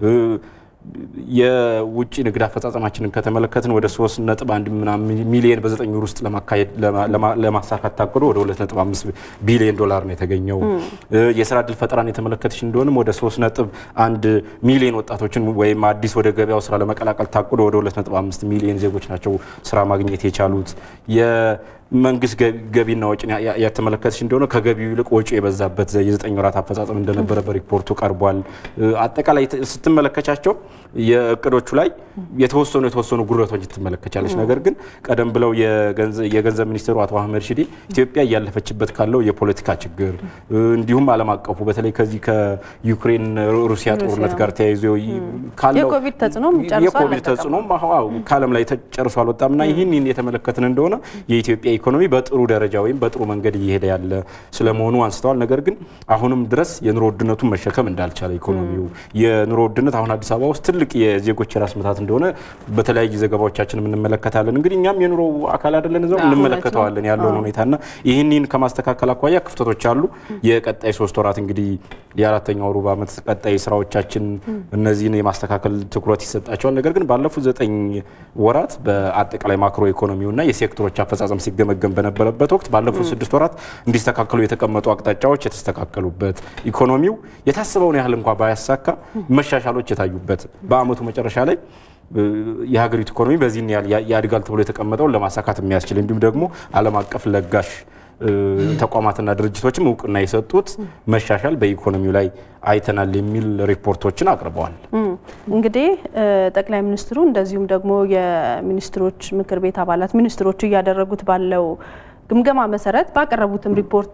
[SPEAKER 3] የውጭ ንግድ አፈጻጸማችንን ከተመለከትን ወደ 3.1 ምናምን ሚሊየን በዘጠኝ ወር ውስጥ ለማሳካት ታቅዶ ወደ 2.5 ቢሊዮን ዶላር ነው የተገኘው። የስራ እድል ፈጠራን የተመለከተች እንደሆንም ወደ 3.1 ሚሊዮን ወጣቶችን ወይም አዲስ ወደ ገበያው ስራ ለመቀላቀል ታቅዶ ወደ 2.5 ሚሊዮን ዜጎች ናቸው ስራ ማግኘት የቻሉት። መንግስት ገቢና ወጪን ያተመለከተች እንደሆነ ከገቢው ይልቅ ወጪ የበዛበት የዘጠኝ ወራት አፈጻጸም እንደነበረ በሪፖርቱ ቀርቧል። አጠቃላይ ስትመለከቻቸው የእቅዶቹ ላይ የተወሰኑ የተወሰኑ ጉድለቶች ትመለከቻለች። ነገር ግን ቀደም ብለው የገንዘብ ሚኒስትሩ አቶ አህመድ ሺዴ ኢትዮጵያ እያለፈችበት ካለው የፖለቲካ ችግር እንዲሁም ዓለም አቀፉ በተለይ ከዚህ ከዩክሬን ሩሲያ ጦርነት ጋር ተያይዞ ካለው
[SPEAKER 1] የኮቪድ ተጽዕኖም
[SPEAKER 3] የኮቪድ ተጽዕኖም ከዓለም ላይ ጨርሶ አልወጣም እና ይህን የተመለከትን እንደሆነ የኢትዮጵያ ኢኮኖሚ በጥሩ ደረጃ ወይም በጥሩ መንገድ እየሄደ ያለ ስለመሆኑ አንስተዋል። ነገር ግን አሁንም ድረስ የኑሮ ውድነቱን መሸከም እንዳልቻለ ኢኮኖሚው የኑሮ ውድነት አሁን አዲስ አበባ ውስጥ ትልቅ የዜጎች የራስ ምታት እንደሆነ በተለያዩ ዘገባዎቻችን እንመለከታለን። እንግዲህ እኛም የኑሮ አካል አይደለን እዛው እንመለከተዋለን ያለውን ሁኔታና ይህንን ከማስተካከል አኳያ ክፍተቶች አሉ። የቀጣይ ሶስት ወራት እንግዲህ የአራተኛው ሩብ ዓመት ቀጣይ ስራዎቻችን እነዚህን የማስተካከል ትኩረት ይሰጣቸዋል። ነገር ግን ባለፉት ዘጠኝ ወራት በአጠቃላይ ማክሮ ኢኮኖሚውና የሴክተሮች አፈጻጸም ሲገመገም በነበረበት ወቅት ባለፉት ስድስት ወራት እንዲስተካከሉ የተቀመጡ አቅጣጫዎች የተስተካከሉበት ኢኮኖሚው የታሰበውን ያህል እንኳ ባያሳካ መሻሻሎች የታዩበት በአመቱ መጨረሻ ላይ የሀገሪቱ ኢኮኖሚ በዚህን ያህል ያድጋል ተብሎ የተቀመጠውን ለማሳካት የሚያስችል እንዲሁም ደግሞ ዓለም አቀፍ ለጋሽ ተቋማትና ድርጅቶችም እውቅና የሰጡት መሻሻል በኢኮኖሚው ላይ አይተናል የሚል ሪፖርቶችን አቅርበዋል።
[SPEAKER 1] እንግዲህ ጠቅላይ ሚኒስትሩ እንደዚሁም ደግሞ የሚኒስትሮች ምክር ቤት አባላት ሚኒስትሮቹ እያደረጉት ባለው ግምገማ መሰረት ባቀረቡትም ሪፖርት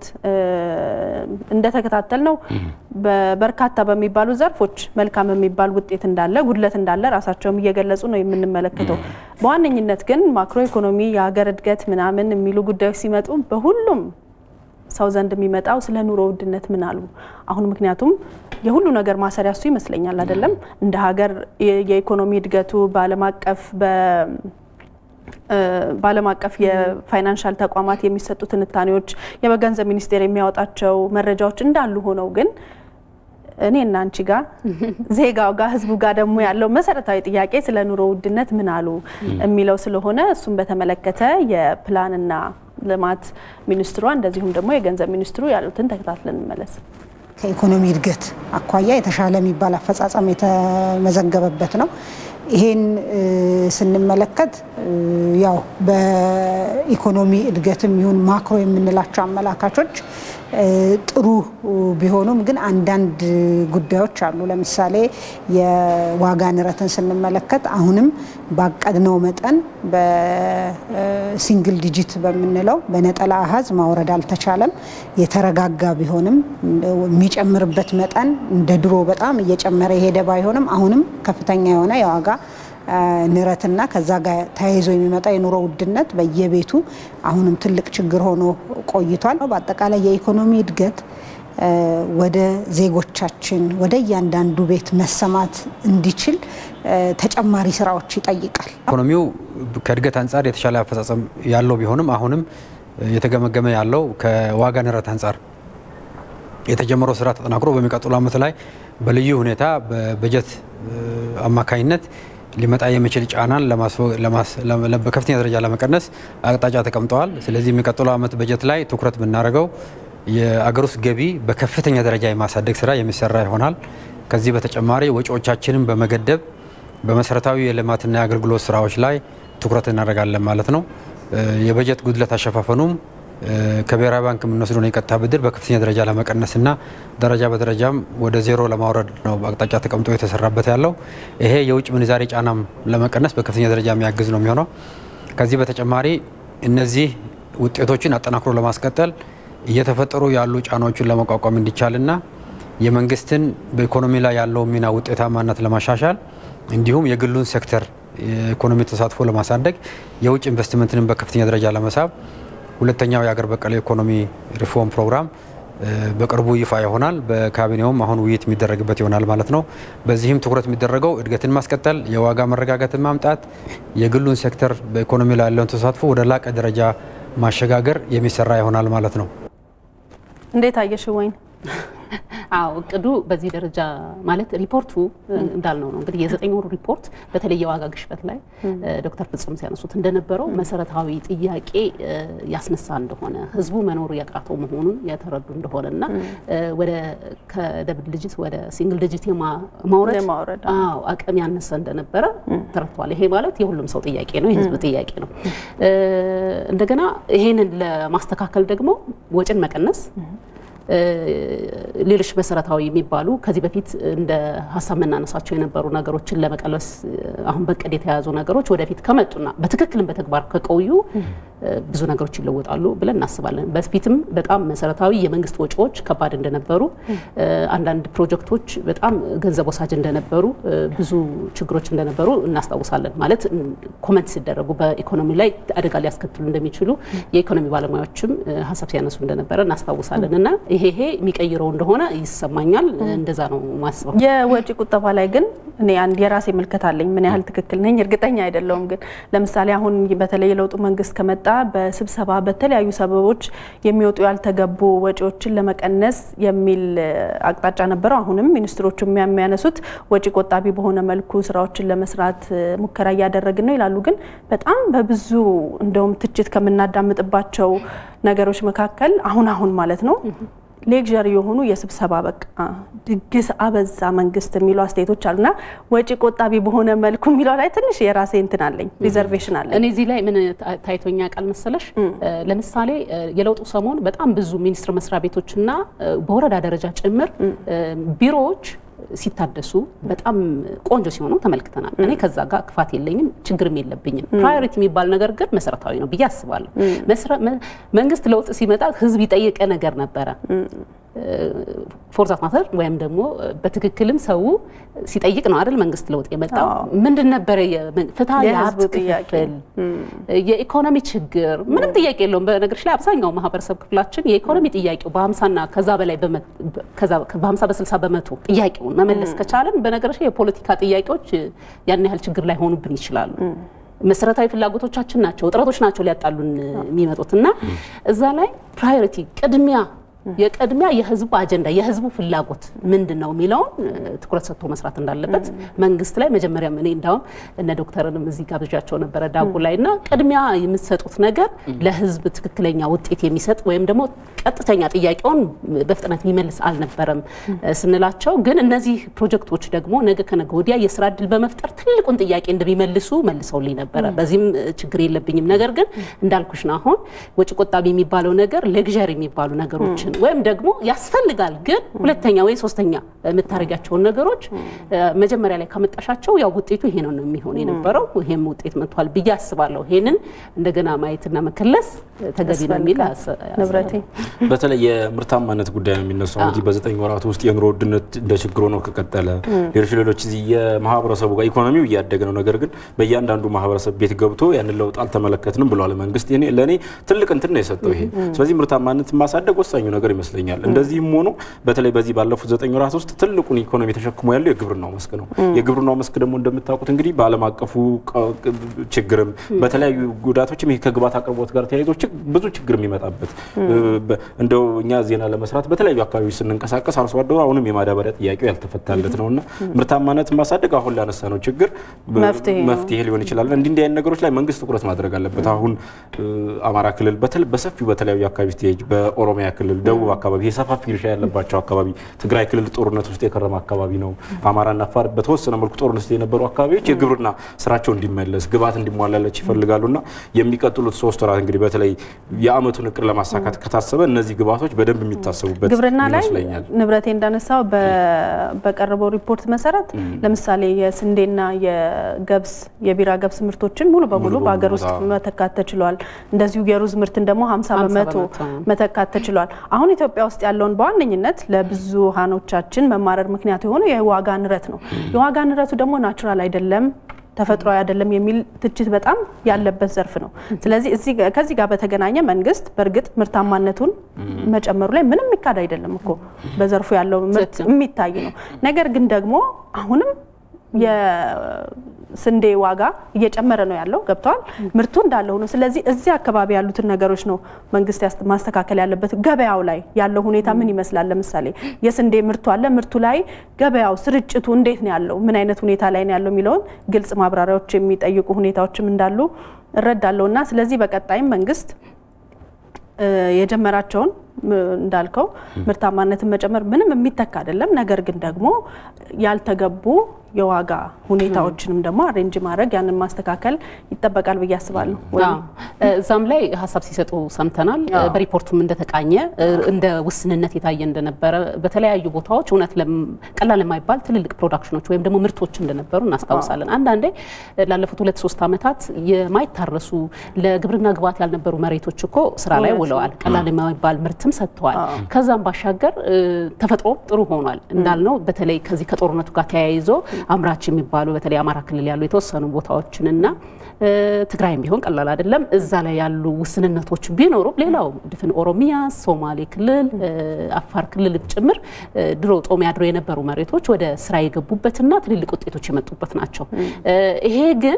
[SPEAKER 1] እንደተከታተል ነው በርካታ በሚባሉ ዘርፎች መልካም የሚባል ውጤት እንዳለ፣ ጉድለት እንዳለ ራሳቸውም እየገለጹ ነው የምንመለከተው። በዋነኝነት ግን ማክሮ ኢኮኖሚ፣ የሀገር እድገት ምናምን የሚሉ ጉዳዮች ሲመጡ በሁሉም ሰው ዘንድ የሚመጣው ስለ ኑሮ ውድነት ምን አሉ? አሁን ምክንያቱም የሁሉ ነገር ማሰሪያ እሱ ይመስለኛል አይደለም እንደ ሀገር የኢኮኖሚ እድገቱ በዓለም አቀፍ በዓለም አቀፍ የፋይናንሻል ተቋማት የሚሰጡ ትንታኔዎች፣ የገንዘብ ሚኒስቴር የሚያወጣቸው መረጃዎች እንዳሉ ሆነው ግን እኔ እና አንቺ ጋር ዜጋው ጋር ህዝቡ ጋር ደግሞ ያለው መሰረታዊ ጥያቄ ስለ ኑሮ ውድነት ምን አሉ የሚለው ስለሆነ እሱን በተመለከተ የፕላንና ልማት ሚኒስትሯ እንደዚሁም ደግሞ የገንዘብ ሚኒስትሩ ያሉትን ተከታትለን እንመለስ።
[SPEAKER 4] ከኢኮኖሚ እድገት አኳያ የተሻለ የሚባል አፈጻጸም የተመዘገበበት ነው። ይሄን ስንመለከት ያው በኢኮኖሚ እድገትም ይሁን ማክሮ የምንላቸው አመላካቾች ጥሩ ቢሆኑም ግን አንዳንድ ጉዳዮች አሉ። ለምሳሌ የዋጋ ንረትን ስንመለከት አሁንም ባቀድነው መጠን በሲንግል ዲጂት በምንለው በነጠላ አሃዝ ማውረድ አልተቻለም። የተረጋጋ ቢሆንም የሚጨምርበት መጠን እንደ ድሮ በጣም እየጨመረ የሄደ ባይሆንም አሁንም ከፍተኛ የሆነ የዋጋ ንረትና ከዛ ጋር ተያይዞ የሚመጣ የኑሮ ውድነት በየቤቱ አሁንም ትልቅ ችግር ሆኖ ቆይቷል። በአጠቃላይ የኢኮኖሚ እድገት ወደ ዜጎቻችን ወደ እያንዳንዱ ቤት መሰማት እንዲችል ተጨማሪ ስራዎች ይጠይቃል።
[SPEAKER 5] ኢኮኖሚው ከእድገት አንጻር የተሻለ አፈጻጸም ያለው ቢሆንም አሁንም የተገመገመ ያለው ከዋጋ ንረት አንጻር የተጀመረው ስራ ተጠናክሮ በሚቀጥሉ ዓመት ላይ በልዩ ሁኔታ በበጀት አማካኝነት ሊመጣ የሚችል ጫናን በከፍተኛ ደረጃ ለመቀነስ አቅጣጫ ተቀምጠዋል። ስለዚህ የሚቀጥለው ዓመት በጀት ላይ ትኩረት ብናደርገው የአገር ውስጥ ገቢ በከፍተኛ ደረጃ የማሳደግ ስራ የሚሰራ ይሆናል። ከዚህ በተጨማሪ ወጪዎቻችንን በመገደብ በመሰረታዊ የልማትና የአገልግሎት ስራዎች ላይ ትኩረት እናደርጋለን ማለት ነው። የበጀት ጉድለት አሸፋፈኑም ከብሔራዊ ባንክ የምንወስደውን የቀጥታ ብድር በከፍተኛ ደረጃ ለመቀነስና ደረጃ በደረጃም ወደ ዜሮ ለማውረድ ነው አቅጣጫ ተቀምጦ የተሰራበት ያለው። ይሄ የውጭ ምንዛሬ ጫናም ለመቀነስ በከፍተኛ ደረጃ የሚያግዝ ነው የሚሆነው። ከዚህ በተጨማሪ እነዚህ ውጤቶችን አጠናክሮ ለማስቀጠል እየተፈጠሩ ያሉ ጫናዎችን ለመቋቋም እንዲቻልና የመንግስትን በኢኮኖሚ ላይ ያለውን ሚና ውጤታማነት ለማሻሻል እንዲሁም የግሉን ሴክተር የኢኮኖሚ ተሳትፎ ለማሳደግ የውጭ ኢንቨስትመንትንም በከፍተኛ ደረጃ ለመሳብ ሁለተኛው የአገር በቀል ኢኮኖሚ ሪፎርም ፕሮግራም በቅርቡ ይፋ ይሆናል። በካቢኔውም አሁን ውይይት የሚደረግበት ይሆናል ማለት ነው። በዚህም ትኩረት የሚደረገው እድገትን ማስቀጠል፣ የዋጋ መረጋጋትን ማምጣት፣ የግሉን ሴክተር በኢኮኖሚ ላይ ያለውን ተሳትፎ ወደ ላቀ ደረጃ ማሸጋገር የሚሰራ ይሆናል ማለት ነው።
[SPEAKER 1] እንዴት አየሽ ወይን?
[SPEAKER 2] አዎ እቅዱ በዚህ ደረጃ ማለት ሪፖርቱ እንዳልነው ነው እንግዲህ የዘጠኝ ወሩ ሪፖርት በተለይ የዋጋ ግሽበት ላይ ዶክተር ፍጹም ሲያነሱት እንደነበረው መሰረታዊ ጥያቄ ያስነሳ እንደሆነ ህዝቡ መኖሩ ያቃተው መሆኑን የተረዱ እንደሆነ እና ወደ ከደብል ዲጂት ወደ ሲንግል ዲጂት ማውረድ አዎ አቅም ያነሰ እንደነበረ ተረድተዋል። ይሄ ማለት የሁሉም ሰው ጥያቄ ነው፣ የህዝብ ጥያቄ ነው። እንደገና ይሄንን ለማስተካከል ደግሞ ወጪን መቀነስ ሌሎች መሰረታዊ የሚባሉ ከዚህ በፊት እንደ ሀሳብ መናነሳቸው የነበሩ ነገሮችን ለመቀልበስ አሁን በቅድ የተያዙ ነገሮች ወደፊት ከመጡና በትክክልም በተግባር ከቆዩ ብዙ ነገሮች ይለወጣሉ ብለን እናስባለን። በፊትም በጣም መሰረታዊ የመንግስት ወጪዎች ከባድ እንደነበሩ፣ አንዳንድ ፕሮጀክቶች በጣም ገንዘብ ወሳጅ እንደነበሩ፣ ብዙ ችግሮች እንደነበሩ እናስታውሳለን። ማለት ኮመንት ሲደረጉ በኢኮኖሚ ላይ አደጋ ሊያስከትሉ እንደሚችሉ የኢኮኖሚ ባለሙያዎችም ሀሳብ ሲያነሱ እንደነበረ እናስታውሳለን እና ይሄ ይሄ የሚቀይረው እንደሆነ ይሰማኛል። እንደዛ ነው ማስበው።
[SPEAKER 1] የወጪ ቁጠባ ላይ ግን እኔ አንድ የራሴ ምልከት አለኝ። ምን ያህል ትክክል ነኝ እርግጠኛ አይደለሁም። ግን ለምሳሌ አሁን በተለይ የለውጡ መንግስት ከመጣ በስብሰባ በተለያዩ ሰበቦች የሚወጡ ያልተገቡ ወጪዎችን ለመቀነስ የሚል አቅጣጫ ነበረው። አሁንም ሚኒስትሮቹ የሚያነሱት ወጪ ቆጣቢ በሆነ መልኩ ስራዎችን ለመስራት ሙከራ እያደረግን ነው ይላሉ። ግን በጣም በብዙ እንደውም ትችት ከምናዳምጥባቸው ነገሮች መካከል አሁን አሁን ማለት ነው ሌክዠሪ የሆኑ የስብሰባ በቃ ድግስ አበዛ መንግስት የሚሉ አስተያየቶች አሉና ወጪ ቆጣቢ በሆነ መልኩ የሚለው ላይ ትንሽ የራሴ እንትን አለኝ፣ ሪዘርቬሽን አለኝ።
[SPEAKER 2] እኔ እዚህ ላይ ምን ታይቶኛ ቃል መሰለሽ፣ ለምሳሌ የለውጡ ሰሞን በጣም ብዙ ሚኒስቴር መስሪያ ቤቶችና በወረዳ ደረጃ ጭምር ቢሮዎች ሲታደሱ በጣም ቆንጆ ሲሆኑ ተመልክተናል። እኔ ከዛ ጋር ክፋት የለኝም፣ ችግርም የለብኝም። ፕራዮሪቲ የሚባል ነገር ግን መሰረታዊ ነው ብዬ አስባለሁ። መንግስት ለውጥ ሲመጣ ህዝብ የጠየቀ ነገር ነበረ ፎርዛት ማተር ወይም ደግሞ በትክክልም ሰው ሲጠይቅ ነው አይደል? መንግስት ለውጥ የመጣው ምንድን ነበረ? ፍትሐ የሀብት ክፍል፣ የኢኮኖሚ ችግር ምንም ጥያቄ የለውም። በነገሮች ላይ አብዛኛው ማህበረሰብ ክፍላችን የኢኮኖሚ ጥያቄው በሀምሳና ከዛ በላይ በሀምሳ በስልሳ በመቶ ጥያቄውን መመለስ ከቻለን በነገሮች ላይ የፖለቲካ ጥያቄዎች ያን ያህል ችግር ላይ ሆኑብን ይችላሉ። መሰረታዊ ፍላጎቶቻችን ናቸው፣ እጥረቶች ናቸው ሊያጣሉን የሚመጡት እና እዛ ላይ ፕራዮሪቲ ቅድሚያ የቅድሚያ የህዝቡ አጀንዳ የህዝቡ ፍላጎት ምንድን ነው የሚለውን ትኩረት ሰጥቶ መስራት እንዳለበት መንግስት ላይ መጀመሪያ እኔ እንዳውም እነ ዶክተርንም እዚህ ጋብዣቸው ነበረ ዳጉ ላይ እና ቅድሚያ የምትሰጡት ነገር ለህዝብ ትክክለኛ ውጤት የሚሰጥ ወይም ደግሞ ቀጥተኛ ጥያቄውን በፍጥነት የሚመልስ አልነበረም ስንላቸው፣ ግን እነዚህ ፕሮጀክቶች ደግሞ ነገ ከነገ ወዲያ የስራ እድል በመፍጠር ትልቁን ጥያቄ እንደሚመልሱ መልሰውልኝ ነበረ። በዚህም ችግር የለብኝም። ነገር ግን እንዳልኩሽ ነው አሁን ወጪ ቆጣቢ የሚባለው ነገር ሌግዠሪ የሚባሉ ነገሮችን ወይም ደግሞ ያስፈልጋል ግን ሁለተኛ ወይ ሶስተኛ የምታደርጋቸውን ነገሮች መጀመሪያ ላይ ካመጣሻቸው ያው ውጤቱ ይሄ ነው የሚሆን የነበረው። ይሄም ውጤት መጥቷል ብዬ አስባለሁ። ይሄንን እንደገና ማየትና መከለስ ተገቢ ነው የሚል
[SPEAKER 1] ንብረቴ
[SPEAKER 3] በተለይ የምርታማነት ጉዳይ ነው የሚነሳው። እንግዲህ በዘጠኝ ወራት ውስጥ የኑሮ ውድነት እንደ ችግር ሆኖ ከቀጠለ ሌሎች ሌሎች እዚህ የማህበረሰቡ ጋር ኢኮኖሚው እያደገ ነው። ነገር ግን በእያንዳንዱ ማህበረሰብ ቤት ገብቶ ያንን ለውጥ አልተመለከትንም ብሏል መንግስት። ለእኔ ትልቅ እንትን ነው የሰጠው ይሄ። ስለዚህ ምርታማነት ማሳደግ ወሳኙ ነገር ይመስለኛል። እንደዚህም ሆኖ በተለይ በዚህ ባለፉት ዘጠኝ ወራት ውስጥ ትልቁን ኢኮኖሚ ተሸክሞ ያለው የግብርናው መስክ ነው። የግብርናው መስክ ደግሞ እንደምታውቁት እንግዲህ በዓለም አቀፉ ችግርም በተለያዩ ጉዳቶችም ይሄ ከግብዓት አቅርቦት ጋር ተያይዞ ብዙ ችግር የሚመጣበት እንደው እኛ ዜና ለመስራት በተለያዩ አካባቢዎች ስንንቀሳቀስ አርሶ አደሩ አሁንም የማዳበሪያ ጥያቄው ያልተፈታለት ነው እና ምርታማነት ማሳደግ አሁን ላነሳ ነው ችግር መፍትሄ ሊሆን ይችላል። እንዲህ እንዲህ አይነት ነገሮች ላይ መንግስት ትኩረት ማድረግ አለበት። አሁን አማራ ክልል በሰፊው በተለያዩ አካባቢ ስቴጅ በኦሮሚያ ክልል ደቡብ አካባቢ የሰፋፊ እርሻ ያለባቸው አካባቢ፣ ትግራይ ክልል ጦርነት ውስጥ የከረመ አካባቢ ነው። አማራና አፋር በተወሰነ መልኩ ጦርነት ውስጥ የነበሩ አካባቢዎች የግብርና ስራቸው እንዲመለስ ግብዓት እንዲሟላላቸው ይፈልጋሉና የሚቀጥሉት ሶስት ወራት እንግዲህ በተለይ የአመቱን እቅድ ለማሳካት ከታሰበ እነዚህ ግብዓቶች በደንብ የሚታሰቡበት
[SPEAKER 1] ግብርና ላይ
[SPEAKER 3] ይመስለኛል።
[SPEAKER 1] ንብረቴ እንዳነሳው በቀረበው ሪፖርት መሰረት ለምሳሌ የስንዴና የገብስ የቢራ ገብስ ምርቶችን ሙሉ በሙሉ በሀገር ውስጥ መተካት ተችሏል። እንደዚሁ የሩዝ ምርትን ደግሞ 50 በመቶ መተካት ተችሏል። አሁን ኢትዮጵያ ውስጥ ያለውን በዋነኝነት ለብዙሃኖቻችን መማረር ምክንያት የሆነው የዋጋ ንረት ነው። የዋጋ ንረቱ ደግሞ ናቹራል አይደለም ተፈጥሯዊ አይደለም የሚል ትችት በጣም ያለበት ዘርፍ ነው። ስለዚህ ከዚህ ጋር በተገናኘ መንግስት በእርግጥ ምርታማነቱን መጨመሩ ላይ ምንም የሚካድ አይደለም እኮ በዘርፉ ያለው ምርት የሚታይ ነው። ነገር ግን ደግሞ አሁንም የስንዴ ዋጋ እየጨመረ ነው ያለው። ገብተዋል። ምርቱ እንዳለ ሆኖ ስለዚህ እዚህ አካባቢ ያሉትን ነገሮች ነው መንግስት ማስተካከል ያለበት። ገበያው ላይ ያለው ሁኔታ ምን ይመስላል? ለምሳሌ የስንዴ ምርቱ አለ። ምርቱ ላይ ገበያው ስርጭቱ እንዴት ነው ያለው? ምን አይነት ሁኔታ ላይ ነው ያለው የሚለውን ግልጽ ማብራሪያዎች የሚጠይቁ ሁኔታዎችም እንዳሉ እረዳለሁ እና ስለዚህ በቀጣይም መንግስት የጀመራቸውን እንዳልከው ምርታማነትን መጨመር ምንም የሚተካ አይደለም። ነገር ግን ደግሞ ያልተገቡ የዋጋ ሁኔታዎችንም ደግሞ አሬንጅ ማድረግ ያንን ማስተካከል ይጠበቃል ብዬ አስባለሁ።
[SPEAKER 2] እዛም ላይ ሀሳብ ሲሰጡ ሰምተናል። በሪፖርቱም እንደተቃኘ እንደ ውስንነት የታየ እንደነበረ በተለያዩ ቦታዎች እውነት ቀላል የማይባል ትልልቅ ፕሮዳክሽኖች ወይም ደግሞ ምርቶች እንደነበሩ እናስታውሳለን። አንዳንዴ ላለፉት ሁለት ሶስት ዓመታት የማይታረሱ ለግብርና ግብዓት ያልነበሩ መሬቶች እኮ ስራ ላይ ውለዋል። ቀላል የማይባል ምርትም ሰጥተዋል። ከዛም ባሻገር ተፈጥሮ ጥሩ ሆኗል እንዳልነው በተለይ ከዚህ ከጦርነቱ ጋር ተያይዞ አምራች የሚባሉ በተለይ አማራ ክልል ያሉ የተወሰኑ ቦታዎችንና ትግራይም ቢሆን ቀላል አይደለም። እዛ ላይ ያሉ ውስንነቶች ቢኖሩም ሌላው ድፍን ኦሮሚያ፣ ሶማሌ ክልል፣ አፋር ክልል ጭምር ድሮ ጦም ያድሮ የነበሩ መሬቶች ወደ ስራ የገቡበትና ትልልቅ ውጤቶች የመጡበት ናቸው። ይሄ ግን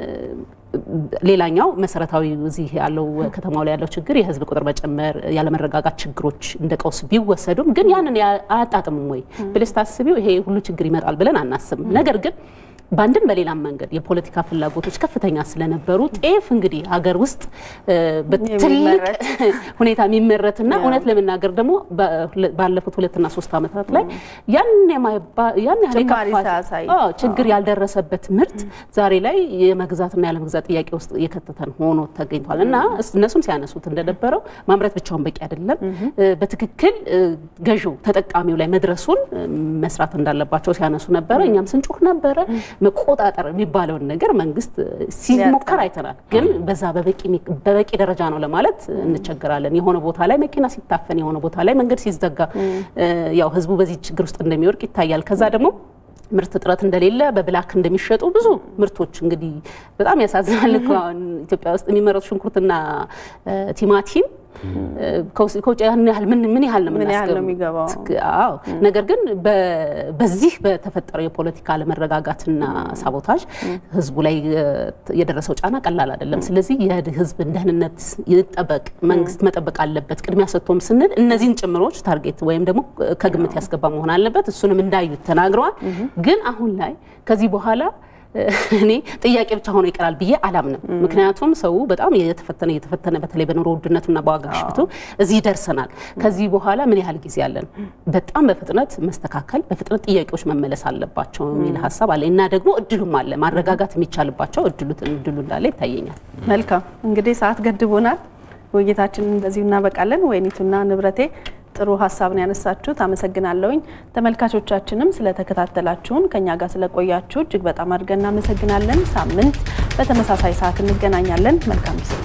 [SPEAKER 2] ሌላኛው መሰረታዊ እዚህ ያለው ከተማው ላይ ያለው ችግር የህዝብ ቁጥር መጨመር፣ ያለመረጋጋት ችግሮች እንደ ቀውስ ቢወሰዱም ግን ያንን አያጣጥምም ወይ ብለሽ ታስቢው ይሄ ሁሉ ችግር ይመጣል ብለን አናስብም። ነገር ግን በአንድም በሌላም መንገድ የፖለቲካ ፍላጎቶች ከፍተኛ ስለነበሩ ጤፍ እንግዲህ ሀገር ውስጥ በትልቅ ሁኔታ የሚመረትና እውነት ለመናገር ደግሞ ባለፉት ሁለትና ሶስት ዓመታት ላይ ያን ያህል ችግር ያልደረሰበት ምርት ዛሬ ላይ የመግዛትና ያለመግዛት ጥያቄ ውስጥ የከተተን ሆኖ ተገኝቷል እና እነሱም ሲያነሱት እንደነበረው ማምረት ብቻውን በቂ አይደለም። በትክክል ገዢው ተጠቃሚው ላይ መድረሱን መስራት እንዳለባቸው ሲያነሱ ነበረ። እኛም ስንጮህ ነበረ። መቆጣጠር የሚባለውን ነገር መንግስት ሲሞከር አይተናል። ግን በዛ በበቂ ደረጃ ነው ለማለት እንቸገራለን። የሆነ ቦታ ላይ መኪና ሲታፈን፣ የሆነ ቦታ ላይ መንገድ ሲዘጋ ያው ህዝቡ በዚህ ችግር ውስጥ እንደሚወድቅ ይታያል። ከዛ ደግሞ ምርት እጥረት እንደሌለ በብላክ እንደሚሸጡ ብዙ ምርቶች እንግዲህ በጣም ያሳዝናል እኮ አሁን ኢትዮጵያ ውስጥ የሚመረቱ ሽንኩርትና ቲማቲም ከውጭ ያን ያህል ምን ምን ያህል ነው
[SPEAKER 1] ምን ያህል ነው
[SPEAKER 2] የምናስገባው?
[SPEAKER 1] የሚገባው?
[SPEAKER 2] አዎ ነገር ግን በ- በዚህ በተፈጠረው የፖለቲካ አለመረጋጋትና ሳቦታጅ ህዝቡ ላይ እ፣ የደረሰው ጫና ቀላል አይደለም። ስለዚህ የህዝብን ደህንነት ይጠበቅ፣ መንግስት መጠበቅ አለበት ቅድሚያ ሰጥቶም ስንል እነዚህን ጭምሮች ታርጌት ወይም ደግሞ ከግምት ያስገባ መሆን አለበት። እሱንም እንዳዩት ተናግረዋል። ግን አሁን ላይ ከዚህ በኋላ እኔ ጥያቄ ብቻ ሆኖ ይቀራል ብዬ አላምንም። ምክንያቱም ሰው በጣም እየተፈተነ እየተፈተነ በተለይ በኑሮ ውድነቱና በዋጋ ግሽበቱ እዚህ ደርሰናል። ከዚህ በኋላ ምን ያህል ጊዜ አለን? በጣም በፍጥነት መስተካከል፣ በፍጥነት ጥያቄዎች መመለስ አለባቸው የሚል ሀሳብ አለ እና ደግሞ እድሉም አለ ማረጋጋት የሚቻልባቸው እድሉ እድሉ እንዳለ ይታየኛል።
[SPEAKER 1] መልካም እንግዲህ ሰዓት ገድቦናል። ውይይታችንን በዚሁ እናበቃለን። ወይኒቱና ንብረቴ ጥሩ ሀሳብ ነው ያነሳችሁት፣ አመሰግናለሁኝ። ተመልካቾቻችንም ስለተከታተላችሁን ከኛ ጋር ስለቆያችሁ እጅግ በጣም አድርገን እናመሰግናለን። ሳምንት በተመሳሳይ ሰዓት እንገናኛለን። መልካም ጊዜ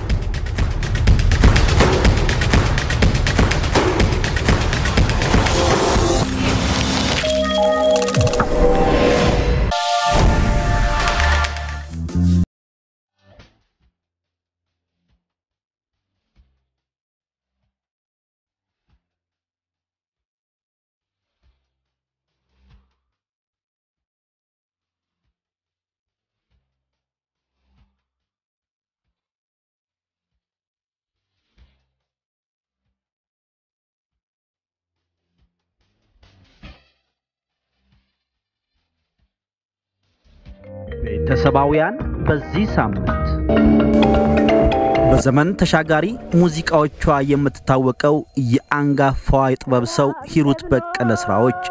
[SPEAKER 6] ቤተሰባውያን በዚህ ሳምንት በዘመን ተሻጋሪ ሙዚቃዎቿ የምትታወቀው የአንጋፋዋ የጥበብ ሰው ሂሩት በቀለ ስራዎች